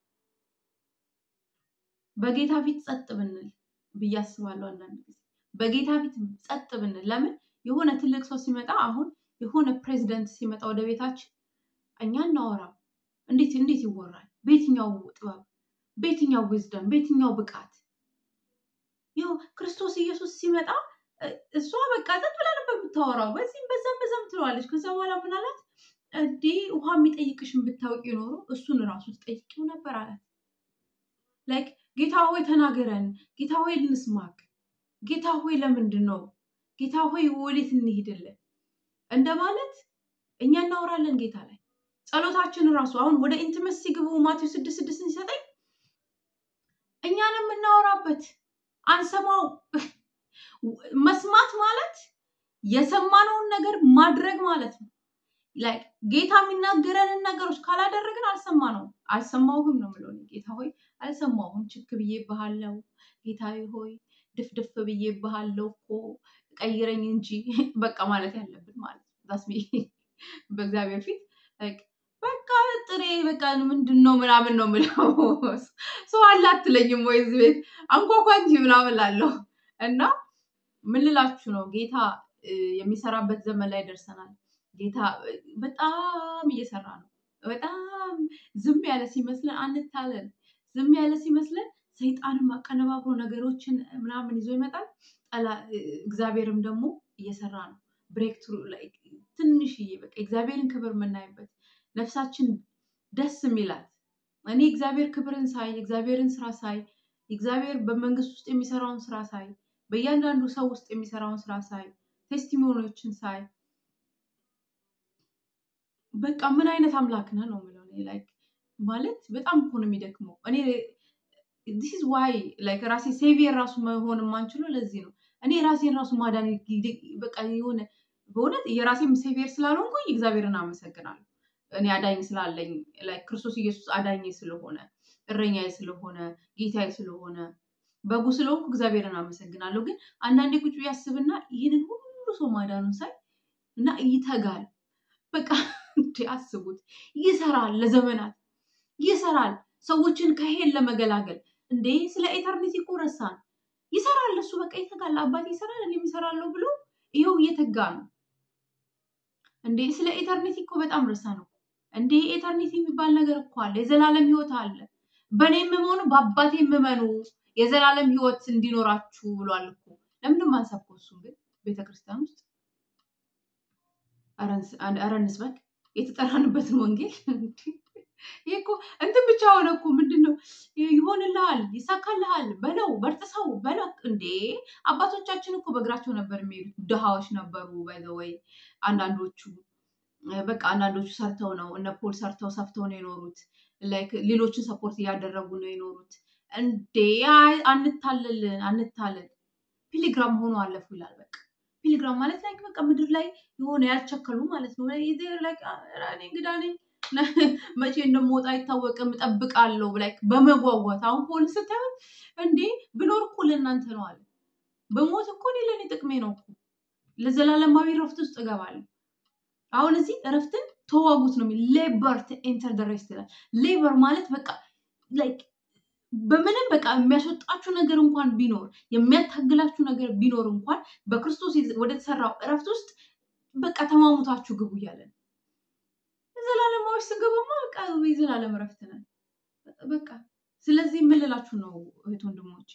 Speaker 1: በጌታ ፊት ጸጥ ብንል ብዬ አስባለሁ። አንዳንድ ጊዜ በጌታ ፊት ጸጥ ብንል ለምን የሆነ ትልቅ ሰው ሲመጣ አሁን የሆነ ፕሬዚደንት ሲመጣ ወደ ቤታችን እኛ እናወራም። እንዴት እንዴት ይወራል? በየትኛው ጥበብ፣ በየትኛው ዊዝደም፣ በየትኛው ብቃት? ይኸው ክርስቶስ ኢየሱስ ሲመጣ እሷ በቃ ጸጥ ብላ ነበር የምታወራው። በዚህም በዛም በዛም ትለዋለች። ከዛ በኋላ ምን አላት? እንዴ ውሃ የሚጠይቅሽን ብታውቂ ኖሮ እሱን እራሱ ትጠይቂው ነበር አላት። ላይክ ጌታ ሆይ ተናገረን፣ ጌታ ሆይ እንስማክ፣ ጌታ ሆይ ለምንድን ነው ጌታ ሆይ ወዴት እንሂድልን እንደማለት እኛ እናወራለን ጌታ ላይ ጸሎታችን እራሱ አሁን ወደ ኢንቲመሲ ግቡ ማቴዎስ ስድስት ስድስት ሲሰጠኝ እኛን የምናወራበት አንሰማው። መስማት ማለት የሰማነውን ነገር ማድረግ ማለት ነው። ላይክ ጌታ የሚናገረንን ነገሮች ካላደረግን አልሰማነውም። አልሰማሁህም ነው የምለው ጌታ ሆይ አልሰማሁም፣ ችክ ብዬ ባሃለው ጌታ ሆይ ድፍድፍ ብዬ ባሃለው እኮ ቀይረኝ እንጂ በቃ ማለት ያለብን ማለት ነው። በእግዚአብሔር ፊት በቃ ጥሬ በቃ ምንድን ነው ምናምን ነው የምለው። ሰው አለ አትለኝም ወይ እዚህ ቤት አንኳኳ እንጂ ምናምን ላለሁ እና ምን ልላችሁ ነው ጌታ የሚሰራበት ዘመን ላይ ደርሰናል። ጌታ በጣም እየሰራ ነው። በጣም ዝም ያለ ሲመስለን አንታለን። ዝም ያለ ሲመስለን ሰይጣንም አቀነባብሮ ነገሮችን ምናምን ይዞ ይመጣል። እግዚአብሔርም ደግሞ እየሰራ ነው። ብሬክ ትሩ ትንሽዬ በቃ እግዚአብሔርን ክብር የምናይበት ነፍሳችን ደስ የሚላት እኔ እግዚአብሔር ክብርን ሳይ እግዚአብሔርን ስራ ሳይ እግዚአብሔር በመንግስት ውስጥ የሚሰራውን ስራ ሳይ በእያንዳንዱ ሰው ውስጥ የሚሰራውን ስራ ሳይ ቴስቲሞኒዎችን ሳይ በቃ ምን አይነት አምላክ ነህ ነው የምለው። ላይክ ማለት በጣም እኮ ነው የሚደክመው። እኔ ዲስ ኢዝ ዋይ ላይክ ራሴ ሴቪየር ራሱ መሆን የማንችለው ለዚህ ነው። እኔ ራሴን ራሱ ማዳን በቃ የሆነ በእውነት የራሴም ሴቪየር ስላልሆንኩኝ እግዚአብሔርን አመሰግናለሁ። እኔ አዳኝ ስላለኝ ላይክ ክርስቶስ ኢየሱስ አዳኝ ስለሆነ እረኛዬ ስለሆነ ጌታዬ ስለሆነ በጉ ስለሆንኩ እግዚአብሔርን አመሰግናለሁ። ግን አንዳንዴ ቁጭ ያስብና ይህንን ሁሉ ሰው ማዳኑን ሳይ እና ይተጋል። በቃ እንዴ አስቡት፣ ይሰራል፣ ለዘመናት ይሰራል፣ ሰዎችን ከሄል ለመገላገል እንዴ ስለ ኤተርኒቲ እኮ ረሳን። ይሰራል፣ እሱ በቃ ይተጋል። አባቴ ይሰራል፣ እኔም እሰራለሁ ብሎ ይኸው እየተጋ ነው። እንዴ ስለ ኤተርኒቲ እኮ በጣም ረሳ ነው። እንዴ ኤተርኒቲ የሚባል ነገር እኮ አለ፣ የዘላለም ህይወት አለ። በእኔ የምመኑ በአባቴ የምመኑ የዘላለም ህይወት እንዲኖራችሁ ብሏል እኮ። ለምንድን ማንሰብከው? እሱን ግን ቤተክርስቲያን ውስጥ ኧረ እንስበክ የተጠራንበትን ወንጌል። ይህ እኮ እንትን ብቻ ሆነ እኮ ምንድን ነው ይሆንልሃል፣ ይሳካልሃል፣ በለው በርጥሰው በለው። እንዴ አባቶቻችን እኮ በእግራቸው ነበር የሚሄዱት፣ ድሃዎች ነበሩ። ባይዘወይ አንዳንዶቹ በቃ አንዳንዶቹ ሰርተው ነው እነ ፖል ሰርተው ሰፍተው ነው የኖሩት። ላይክ ሌሎችን ሰፖርት እያደረጉ ነው የኖሩት። እንዴ አንታለል አንታለል። ፒሊግራም ሆኖ አለፉ ይላል። በቃ ፒሊግራም ማለት ላይ በቃ ምድር ላይ የሆነ ያልቸከሉ ማለት ነው። እኔ እንግዳ ነኝ መቼ እንደምወጣ አይታወቅም እጠብቃለሁ ላይ በመጓጓት አሁን ፖል ስታዩት እንዴ ብኖር እኮ ለእናንተ ነው አለ። በሞት እኮ እኔ ለእኔ ጥቅሜ ነው እኮ ለዘላለማዊ ረፍት ውስጥ እገባለሁ። አሁን እዚህ እረፍትን ተዋጉት ነው የሚል ሌበር ኤንተር ደ ሬስት ይላል። ሌበር ማለት በቃ ላይክ በምንም በቃ የሚያስወጣችሁ ነገር እንኳን ቢኖር የሚያታግላችሁ ነገር ቢኖር እንኳን በክርስቶስ ወደ ተሰራው እረፍት ውስጥ በቃ ተማሙታችሁ ግቡ እያለ ነው። ዘላለማዊ ስገባማ በቃ የዘላለም እረፍት ነን በቃ። ስለዚህ የምልላችሁ ነው እህት ወንድሞቼ፣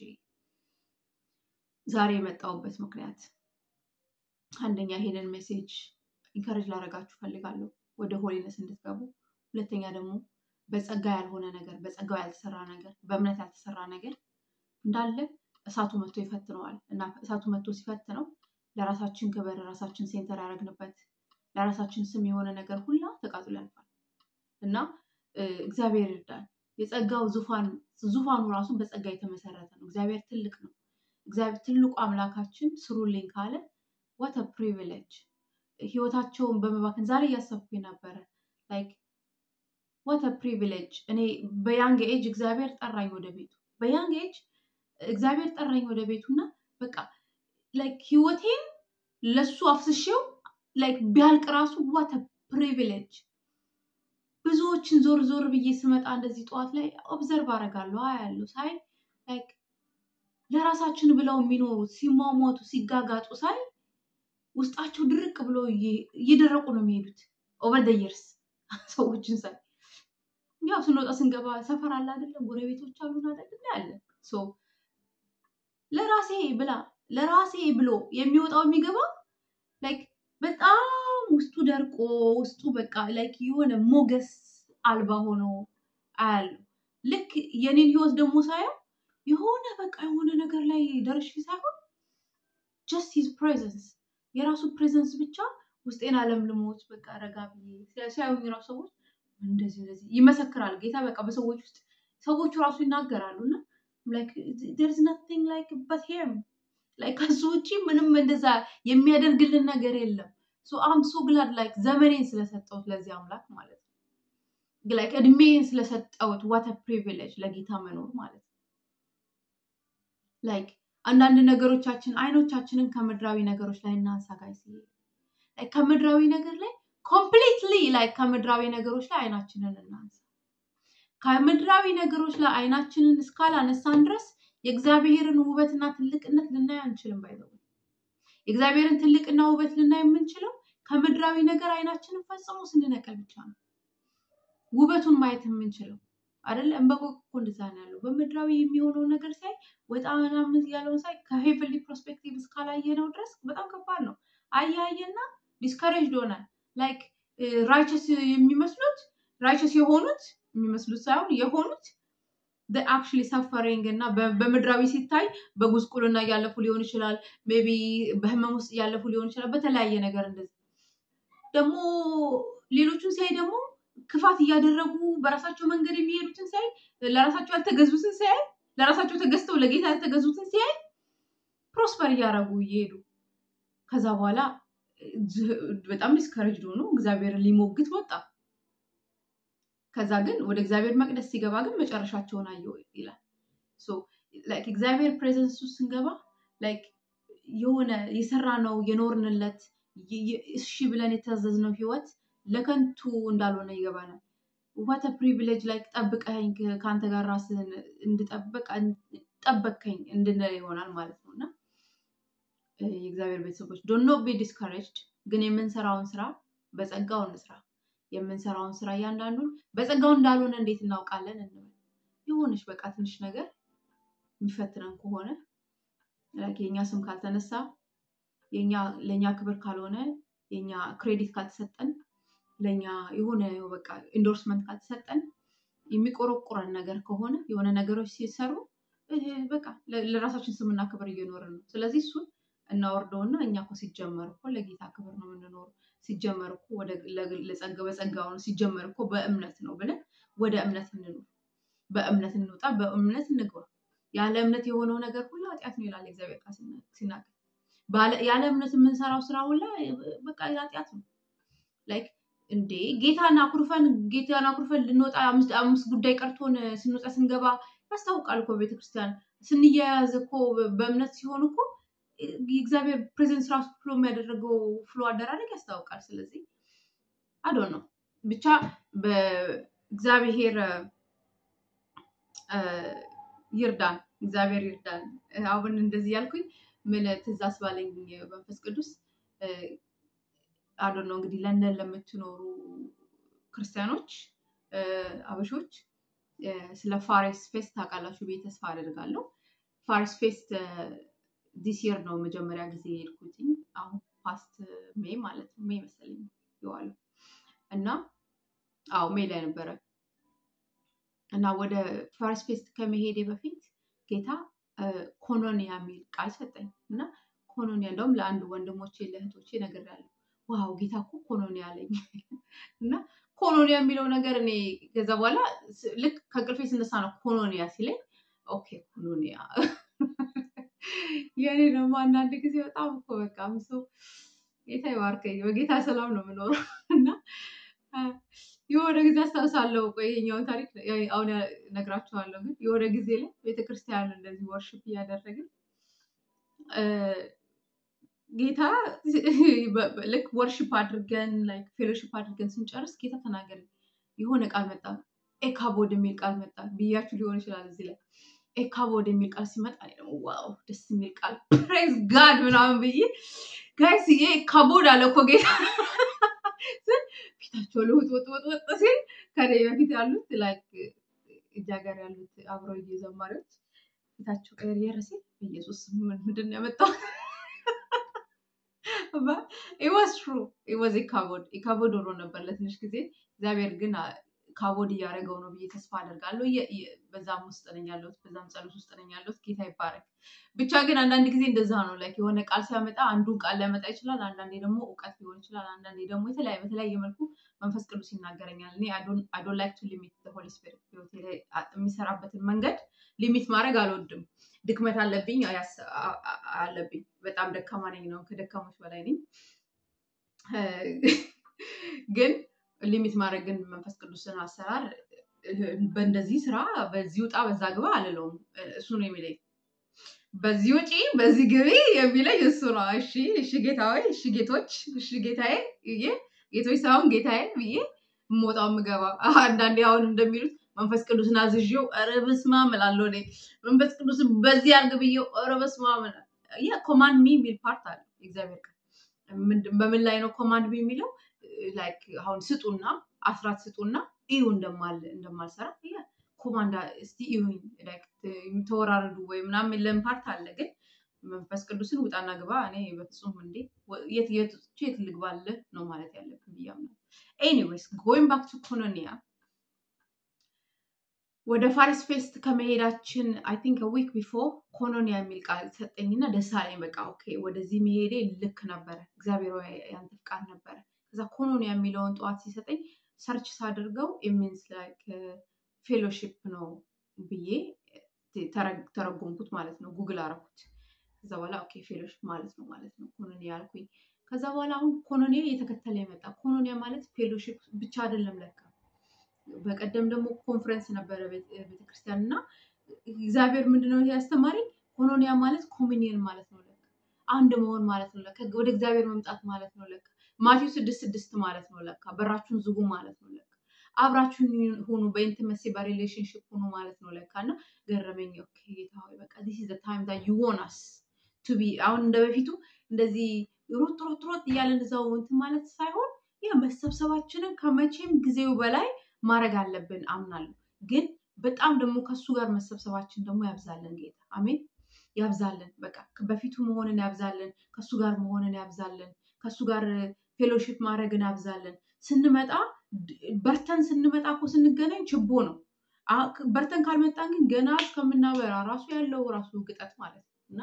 Speaker 1: ዛሬ የመጣሁበት ምክንያት አንደኛ ይሄንን ሜሴጅ ኢንከሬጅ ላደርጋችሁ ፈልጋለሁ ወደ ሆሊነስ እንድትገቡ፣ ሁለተኛ ደግሞ በጸጋ ያልሆነ ነገር በጸጋው ያልተሰራ ነገር በእምነት ያልተሰራ ነገር እንዳለ እሳቱ መጥቶ ይፈትነዋል እና እሳቱ መጥቶ ሲፈትነው ለራሳችን ክብር ራሳችን ሴንተር ያደረግንበት ለራሳችን ስም የሆነ ነገር ሁላ ተቃጥሎ ያልፋል እና እግዚአብሔር ይርዳል። የጸጋው ዙፋን ዙፋኑ ራሱ በጸጋ የተመሰረተ ነው። እግዚአብሔር ትልቅ ነው። እግዚአብሔር ትልቁ አምላካችን ስሩልኝ ካለ ዋት ፕሪቪሌጅ ህይወታቸውን በመባከን ዛሬ እያሰብኩ ነበረ ላይክ ዋት ፕሪቪሌጅ እኔ በያንግ ኤጅ እግዚአብሔር ጠራኝ ወደ ቤቱ በያንግ ኤጅ እግዚአብሔር ጠራኝ ወደ ቤቱ እና በቃ ላይክ ህይወቴን ለሱ አፍስሼው ላይክ ቢያልቅ ራሱ ዋት ፕሪቪሌጅ ብዙዎችን ዞር ዞር ብዬ ስመጣ እንደዚህ ጠዋት ላይ ኦብዘርቭ አደርጋለሁ አያለሁ ሳይ ላይክ ለራሳችን ብለው የሚኖሩት ሲሟሟቱ ሲጋጋጡ ሳይ ውስጣቸው ድርቅ ብሎ እየደረቁ ነው የሚሄዱት ኦቨር ደ ይርስ ሰዎችን ሳይ ያው ስንወጣ ስንገባ ሰፈር አለ አይደለም፣ ጎረቤቶች አሉን አይደለም ያለ ለራሴ ብላ ለራሴ ብሎ የሚወጣው የሚገባ ላይክ በጣም ውስጡ ደርቆ ውስጡ በቃ ላይክ የሆነ ሞገስ አልባ ሆኖ አያለሁ። ልክ የኔን ህይወት ደግሞ ሳየው የሆነ በቃ የሆነ ነገር ላይ ደርሼ ሳይሆን ጀስት ሂዝ ፕሬዘንስ የራሱ ፕሬዘንስ ብቻ ውስጤን አለምልሞት በቃ ረጋ ብዬ ሲያዩኝ ራሱ ሰዎች እንደዚህ እንደዚህ ይመሰክራል ጌታ በቃ በሰዎች ውስጥ ሰዎቹ ራሱ ይናገራሉ እና ርዝ ናቲንግ ላይክ በት ሄም ላይክ ከሱ ውጭ ምንም እንደዛ የሚያደርግልን ነገር የለም። አም ሶ ግላድ ላይክ ዘመኔን ስለሰጠሁት ለዚህ አምላክ ማለት ነው። ላይክ እድሜን ስለሰጠሁት ዋት ፕሪቪሌጅ ለጌታ መኖር ማለት ነው። ላይክ አንዳንድ ነገሮቻችን አይኖቻችንን ከምድራዊ ነገሮች ላይ እናንሳ ጋይስ ከምድራዊ ነገር ላይ ኮምፕሊትሊ ላይ ከምድራዊ ነገሮች ላይ አይናችንን እናንሳ። ከምድራዊ ነገሮች ላይ አይናችንን እስካላነሳን ድረስ የእግዚአብሔርን ውበትና ትልቅነት ልናይ አንችልም። ባይዘው የእግዚአብሔርን ትልቅና ውበት ልናይ የምንችለው ከምድራዊ ነገር አይናችንን ፈጽሞ ስንነቀል ብቻ ነው። ውበቱን ማየት የምንችለው አይደለ? እንበቆቅ እኮ እንደዛ ነው ያለው። በምድራዊ የሚሆነው ነገር ሲያይ ወጣ ምናምን ያለውን ሳይ ከሄቨንሊ ፕሮስፔክቲቭ እስካላየነው ድረስ በጣም ከባድ ነው። አያየና ዲስከሬጅ ሆናል። ላይክ ራይቸስ የሚመስሉት ራይቸስ የሆኑት የሚመስሉት ሳይሆን የሆኑት አክቹዋሊ ሰፈሪንግ እና በምድራዊ ሲታይ በጉስቁልና እያለፉ ሊሆን ይችላል። ሜይ ቢ በህመም ውስጥ እያለፉ ሊሆን ይችላል። በተለያየ ነገር እንደዚህ ደግሞ ሌሎቹን ሲያይ ደግሞ ክፋት እያደረጉ በራሳቸው መንገድ የሚሄዱትን ሲያይ ለራሳቸው ያልተገዙትን ሲያይ ለራሳቸው ተገዝተው ለጌታ ያልተገዙትን ሲያይ ፕሮስፐር እያደረጉ እየሄዱ ከዛ በኋላ በጣም ዲስከረጅ ሆኖ እግዚአብሔርን ሊሞግት ወጣ። ከዛ ግን ወደ እግዚአብሔር መቅደስ ሲገባ ግን መጨረሻቸውን አየው ይላል። ላይክ እግዚአብሔር ፕሬዘንስ ውስጥ ስንገባ ላይክ የሆነ የሰራ ነው የኖርንለት እሺ ብለን የታዘዝነው ህይወት ለከንቱ እንዳልሆነ ይገባናል። ዋተ ፕሪቪሌጅ ላይክ ጠብቀኝ ከአንተ ጋር ራስህን እንድጠብቅ ጠበቅከኝ እንድንል ይሆናል ማለት ነው እና የእግዚአብሔር ቤተሰቦች ዶኖ ቢ ዲስካሬጅድ ግን የምንሰራውን ስራ በጸጋው እንስራ። የምንሰራውን ስራ እያንዳንዱን በጸጋው እንዳልሆነ እንዴት እናውቃለን? እንበል የሆነች በቃ ትንሽ ነገር የሚፈትነን ከሆነ የኛ ስም ካልተነሳ ለእኛ ክብር ካልሆነ የኛ ክሬዲት ካልተሰጠን ለእኛ የሆነ በቃ ኢንዶርስመንት ካልተሰጠን የሚቆረቁረን ነገር ከሆነ የሆነ ነገሮች ሲሰሩ በቃ ለራሳችን ስምና ክብር እየኖርን ነው። ስለዚህ እሱን እናወርደውና እኛ እኮ ሲጀመር እኮ ለጌታ ክብር ነው የምንኖረው። ሲጀመር እኮ ለጸጋ በጸጋው ነው ሲጀመር እኮ በእምነት ነው ብለን ወደ እምነት እንኑር። በእምነት እንውጣ፣ በእምነት እንግባ። ያለ እምነት የሆነው ነገር ሁሉ ኃጢአት ነው ይላል እግዚአብሔር ቃል ሲናገር። ያለ እምነት የምንሰራው ስራ ሁላ በቃ ኃጢአት ነው። ላይክ እንዴ ጌታን አኩርፈን ጌታን አኩርፈን ልንወጣ አምስት ጉዳይ ቀርቶን ስንወጣ ስንገባ ያስታውቃል እኮ ቤተክርስቲያን ስንያያዝ እኮ በእምነት ሲሆን እኮ የእግዚአብሔር ፕሬዘንስ ራሱ ፍሎ የሚያደረገው ፍሎ አደራረግ ያስታውቃል። ስለዚህ አዶ ነው ብቻ በእግዚአብሔር ይርዳን፣ እግዚአብሔር ይርዳን። አሁን እንደዚህ ያልኩኝ ምን ትዝ አስባለኝ መንፈስ ቅዱስ አዶ ነው እንግዲህ ለንደን ለምትኖሩ ክርስቲያኖች አበሾች ስለ ፋሬስ ፌስት ታውቃላችሁ ብዬ ተስፋ አደርጋለሁ። ፋሬስ ፌስት ዲስ የር ነው መጀመሪያ ጊዜ የሄድኩትኝ አሁን ፓስት ሜይ ማለት ነው ሜይ መሰለኝ የዋለው እና አዎ ሜይ ላይ ነበረ እና ወደ ፋሬስ ፌስት ከመሄዴ በፊት ጌታ ኮኖኒያ የሚል ቃል ሰጠኝ እና ኮኖኒያ እንደውም ለአንድ ወንድሞቼ ለእህቶቼ ነግሬያለሁ። ዋው ጌታ እኮ ኮኖኒያ አለኝ እና ኮኖኒያ የሚለው ነገር እኔ ከዛ በኋላ ልክ ከእንቅልፌ ስነሳ ነው ኮኖኒያ ሲለኝ ኦኬ ኮኖኒያ የእኔ ደግሞ አንዳንድ ጊዜ በጣም እኮ በቃ ሰው ጌታ ይባርከኝ በጌታ ሰላም ነው የምኖረው እና የሆነ ጊዜ አስታውሳለሁ። ቆይ ይኸኛውን ታሪክ አሁን ነግራችኋለሁ። ግን የሆነ ጊዜ ላይ ቤተክርስቲያን እንደዚህ ወርሽፕ እያደረግን ጌታ ልክ ወርሽፕ አድርገን ላይክ ፌሎሽፕ አድርገን ስንጨርስ ጌታ ተናገረ። የሆነ ቃል መጣ፣ ኤካቦድ የሚል ቃል መጣ ብያችሁ ሊሆን ይችላል። እዚህ ላይ ኤካቦድ የሚል ቃል ሲመጣ እኔ ደግሞ ዋው ደስ የሚል ቃል ፕሬዝ ጋድ ምናምን ብዬ ጋይስ ይሄ ኤካቦድ አለ እኮ ጌታ ፊታቸው ልውጥ ወጥ ወጥ ወጥ ሲል ከኔ በፊት ያሉት ላይክ እጃ ጋር ያሉት አብረው ዘማሪዎች ፊታቸው ቀየር ሲል ኢየሱስ ምንድን ነው ያመጣው? ኢወዝ ትሩ ኢወዝ ኢካቦድ ኢካቦድ ሆኖ ነበር ለትንሽ ጊዜ። እግዚአብሔር ግን ካቦድ እያደረገው ነው ብዬ ተስፋ አደርጋለሁ። በዛም ውስጥ ነኝ ያለሁት፣ በዛም ጸሎት ውስጥ ነኝ ያለሁት። ጌታ ይባረክ። ብቻ ግን አንዳንድ ጊዜ እንደዛ ነው። ላይክ የሆነ ቃል ሲያመጣ አንዱን ቃል ሊያመጣ ይችላል። አንዳንዴ ደግሞ እውቀት ሊሆን ይችላል። አንዳንዴ ደግሞ የተለያየ በተለያየ መልኩ መንፈስ ቅዱስ ይናገረኛል። እኔ አዶን ላይክ ቱ ሊሚት ሆሊ ስፒሪት ህይወቴ ላይ የሚሰራበትን መንገድ ሊሚት ማድረግ አልወድም። ድክመት አለብኝ አለብኝ። በጣም ደካማ ነኝ ነው፣ ከደካሞች በላይ ነኝ። ግን ሊሚት ማድረግ ግን መንፈስ ቅዱስን አሰራር በእንደዚህ ስራ በዚህ ውጣ በዛ ግባ አልለውም። እሱ ነው የሚለኝ። በዚህ ውጪ በዚህ ግቢ የሚለኝ እሱ ነው። እሺ እሺ ጌታዊ፣ እሺ ጌቶች፣ እሺ ጌታዬ ብዬ ጌቶች ሳይሆን ጌታዬ ብዬ የምወጣው የምገባ አንዳንዴ አሁን እንደሚሉት መንፈስ ቅዱስን አዝዤው ኧረ በስመ አብ እላለሁ እኔ መንፈስ ቅዱስን በዚህ አድርግ ብዬው ኧረ በስመ አብ ኮማንድ ሚ የሚል ፓርት አለ እግዚአብሔር ቃል በምን ላይ ነው ኮማንድ ሚ የሚለው ላይክ አሁን ስጡና አስራት ስጡና እዩ እንደማል እንደማልሰራ ኮማንዳ እስቲ እዩኝ ተወራረዱ ወይ ምናምን የለም ፓርት አለ። ግን መንፈስ ቅዱስን ውጣና ግባ እኔ በፍጹም እንዴ የት የት የት ልግባልህ ነው ማለት ያለብን ብዬ አምናለሁ። ኤኒዌይስ ጎይንግ ባክ ቱ ኮሎኒያ ወደ ፋሪስ ፌስት ከመሄዳችን አይ ቲንክ ዊክ ቢፎር ኮሎኒያ የሚል ቃል ሰጠኝና ደስ አለኝ። በቃ ኦኬ ወደዚህ መሄዴ ልክ ነበረ፣ እግዚአብሔር ያንተ ፍቃድ ነበረ። ከዛ ኮሎኒያ የሚለውን ጠዋት ሲሰጠኝ ሰርች ሳድርገው ኢሚንስ ላይክ ፌሎሺፕ ነው ብዬ ተረጎምኩት ማለት ነው። ጉግል አረኩት። ከዛ በኋላ ኦኬ ፌሎሺፕ ማለት ነው ማለት ነው ኮሎኒያ ያልኩኝ። ከዛ በኋላ አሁን ኮሎኒያ እየተከተለ የመጣ ኮሎኒያ ማለት ፌሎሺፕ ብቻ አይደለም ለካ በቀደም ደግሞ ኮንፈረንስ ነበረ ቤተክርስቲያን እና እግዚአብሔር ምንድነው ያስተማረኝ ኮሎኒያ ማለት ኮሚኒየን ማለት ነው ለካ አንድ መሆን ማለት ነው ለካ ወደ እግዚአብሔር መምጣት ማለት ነው ለካ ማቴው ስድስት ስድስት ማለት ነው ለካ በራችሁን ዝጉ ማለት ነው ለካ አብራችሁን ሁኑ በኢንቲመሲ በሪሌሽንሽፕ ሁኑ ማለት ነው ለካ እና ገረመኝ ኦኬ ጌታ ሆይ በቃ ዲስ ኢዝ ታይም ዛ ዩ ዋን አስ ቱ ቢ አሁን እንደ በፊቱ እንደዚህ ሮጥ ሮጥ ሮጥ እያለን እዛው እንትን ማለት ሳይሆን ያ መሰብሰባችንን ከመቼም ጊዜው በላይ ማድረግ አለብን አምናለሁ። ግን በጣም ደግሞ ከሱ ጋር መሰብሰባችን ደግሞ ያብዛለን ጌታ አሜን፣ ያብዛለን። በቃ በፊቱ መሆንን ያብዛለን፣ ከሱ ጋር መሆንን ያብዛለን፣ ከሱ ጋር ፌሎሺፕ ማድረግን ያብዛለን። ስንመጣ በርተን ስንመጣ እኮ ስንገናኝ ችቦ ነው። በርተን ካልመጣን ግን ገና እስከምናበራ ራሱ ያለው ራሱ ግጠት ማለት ነው እና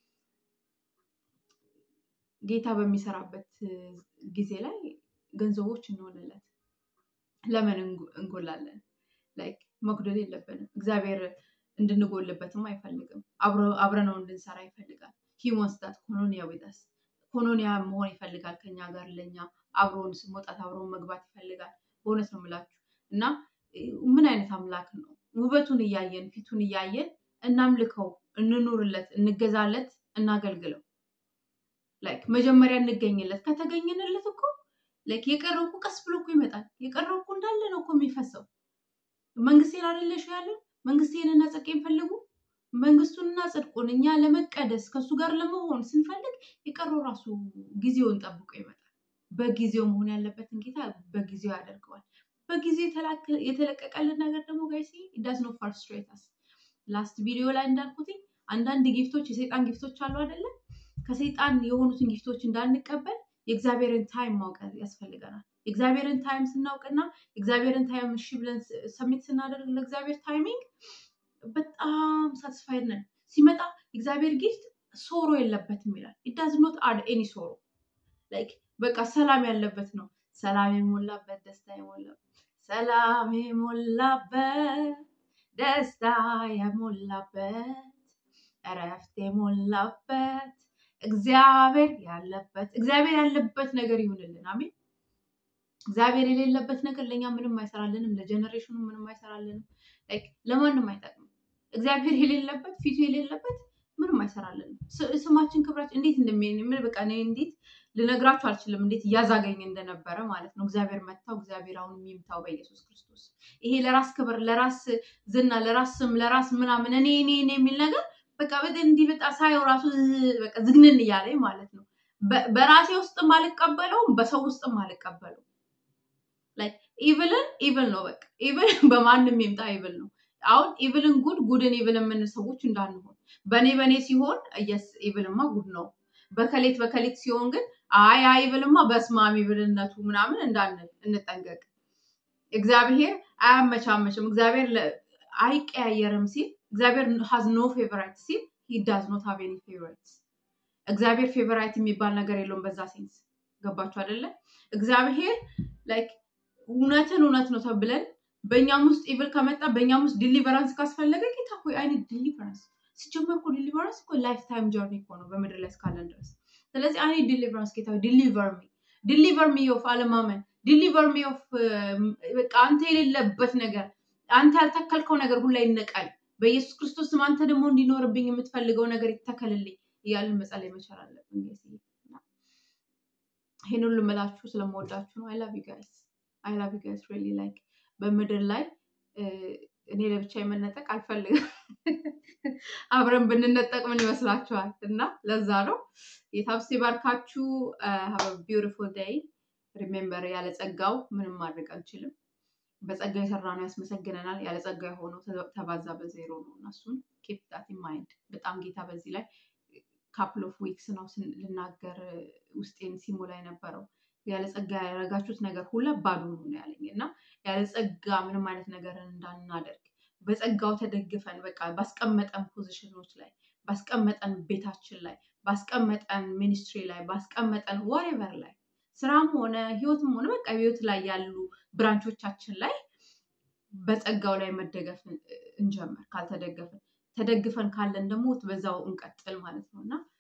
Speaker 1: ጌታ በሚሰራበት ጊዜ ላይ ገንዘቦች እንሆንለት ለምን እንጎላለን? ላይክ መጉደል የለብንም። እግዚአብሔር እንድንጎልበትም አይፈልግም። አብረነው እንድንሰራ ይፈልጋል። ሂሞንስ ዳት ኮሎኒያ ዊዛስ ኮሎኒያ መሆን ይፈልጋል ከኛ ጋር ለኛ አብሮን መውጣት አብሮን መግባት ይፈልጋል። በእውነት ነው የምላችሁ እና ምን አይነት አምላክ ነው? ውበቱን እያየን ፊቱን እያየን እናምልከው፣ እንኑርለት፣ እንገዛለት፣ እናገልግለው። ላይክ መጀመሪያ እንገኝለት። ከተገኘንለት እኮ ላይክ የቀረው እኮ ቀስ ብሎ እኮ ይመጣል። የቀረው እኮ እንዳለ ነው እኮ የሚፈሰው። መንግስቴን አይደለሽ ያለን መንግስቴንና ጽድቄን ፈልጉ መንግስቱንና ጽድቁን እኛ ለመቀደስ ከእሱ ጋር ለመሆን ስንፈልግ የቀረው ራሱ ጊዜውን ጠብቆ ይመጣል። በጊዜው መሆን ያለበትን ጌታ በጊዜው ያደርገዋል። በጊዜው የተለቀቀልን ነገር ደግሞ ጋይሲ ዳዝ ኖ ፍራስትሬተስ ላስት ቪዲዮ ላይ እንዳልኩትኝ አንዳንድ ጊፍቶች የሰይጣን ጊፍቶች አሉ አይደለም። ከሰይጣን የሆኑትን ጊፍቶች እንዳንቀበል የእግዚአብሔርን ታይም ማወቅ ያስፈልገናል። የእግዚአብሔርን ታይም ስናውቅና የእግዚአብሔርን ታይም እሺ ብለን ሰሚት ስናደርግ ለእግዚአብሔር ታይሚንግ በጣም ሳትስፋይድ ነን። ሲመጣ የእግዚአብሔር ጊፍት ሶሮ የለበትም ይላል። ኢዳዝ ኖት አድ ኤኒ ሶሮ ላይክ በቃ ሰላም ያለበት ነው። ሰላም የሞላበት ደስታ የሞላበት ሰላም የሞላበት ደስታ የሞላበት እረፍት የሞላበት እግዚአብሔር ያለበት እግዚአብሔር ያለበት ነገር ይሁንልን። አሜን። እግዚአብሔር የሌለበት ነገር ለእኛ ምንም አይሰራልንም፣ ለጀኔሬሽኑ ምንም አይሰራልንም፣ ለማንም አይጠቅምም። እግዚአብሔር የሌለበት ፊቱ የሌለበት ምንም አይሰራልንም። ስማችን ክብራችን እንዴት እንደሚሆን በቃ እኔ እንዴት ልነግራችሁ አልችልም፣ እንዴት እያዛገኝ እንደነበረ ማለት ነው። እግዚአብሔር መታው፣ እግዚአብሔር አሁን የሚምታው በኢየሱስ ክርስቶስ። ይሄ ለራስ ክብር፣ ለራስ ዝና፣ ለራስ ስም፣ ለራስ ምናምን እኔ እኔ እኔ የሚል ነገር በቃ እንዲህ በጣ ሳየው ራሱ በቃ ዝግንን እያለኝ ማለት ነው። በራሴ ውስጥም አልቀበለውም፣ በሰው ውስጥም አልቀበለውም። ላይክ ኢቭልን ኢቭል ነው በቃ ኢቭል በማንም ይምጣ ኢቭል ነው። አሁን ኢቭልን ጉድ ጉድን ኢቭል የምንል ሰዎች እንዳንሆን በእኔ በእኔ ሲሆን የስ ኢቭልማ ጉድ ነው። በከሌት በከሌት ሲሆን ግን አይ አይ ኢቭልማ በስማም ኢቭልነቱ ምናምን እንዳንል እንጠንቀቅ። እግዚአብሔር አያመቻመችም። እግዚአብሔር አይቀያየርም ሲል እግዚአብሔር ሃዝ ኖ ፌቨራይት ሲል ሂ ዳዝ ኖት ሃቭ ኤኒ ፌቨራይትስ። እግዚአብሔር ፌቨራይት የሚባል ነገር የለውም በዛ ሴንስ ገባችሁ አይደለ? እግዚአብሔር ላይክ እውነትን እውነት ነው ተብለን በእኛም ውስጥ ኢቭል ከመጣ በእኛም ውስጥ ዲሊቨራንስ ካስፈለገ ጌታ ሆይ አይነት ዲሊቨራንስ ሲጀመር እኮ ዲሊቨራንስ እኮ ላይፍ ታይም ጆርኒ እኮ ነው በምድር ላይ እስካለን ድረስ። ስለዚህ አይ ዲሊቨራንስ ጌታ ዲሊቨር ሚ ዲሊቨር ሚ ኦፍ አለማመን ዲሊቨር ሚ ኦፍ በቃ አንተ የሌለበት ነገር አንተ ያልተከልከው ነገር ሁላ ይነቃል በኢየሱስ ክርስቶስ ስም አንተ ደግሞ እንዲኖርብኝ የምትፈልገው ነገር ይተከልልኝ እያልን መጸለይ መቻል አለብን። ይሄን ሁሉ የምላችሁ ስለምወዳችሁ ነው። አይ ላቭ ዩ ጋይስ አይ ላቭ ዩ ጋይስ ሪሊ ላይክ በምድር ላይ እኔ ለብቻ የመነጠቅ አልፈልግም። አብረን ብንነጠቅ ምን ይመስላችኋል? እና ለዛ ነው የታብስ ባርካችሁ። ሀብ ቢውቲፉል ዴይ ሪሜምበር፣ ያለ ጸጋው ምንም ማድረግ አንችልም። በጸጋ የሰራ ነው ያስመሰግነናል። ያለ ጸጋ የሆነው ተባዛ በዜሮ ነው እና እሱን ኬፕ ዳት ኢን ማይንድ። በጣም ጌታ በዚህ ላይ ካፕል ኦፍ ዊክስ ነው ልናገር ውስጤን ሲሞላ የነበረው ያለ ጸጋ ያደረጋችሁት ነገር ሁላ ባዶ ነው ያለኝ እና ያለ ጸጋ ምንም አይነት ነገርን እንዳናደርግ በጸጋው ተደግፈን በቃ ባስቀመጠን ፖዚሽኖች ላይ ባስቀመጠን ቤታችን ላይ ባስቀመጠን ሚኒስትሪ ላይ ባስቀመጠን ወሬቨር ላይ ስራም ሆነ ህይወትም ሆነ በቃ ህይወት ላይ ያሉ ብራንቾቻችን ላይ በጸጋው ላይ መደገፍ እንጀምር። ካልተደገፍን ተደግፈን ካለን ደግሞ በዛው እንቀጥል ማለት ነው እና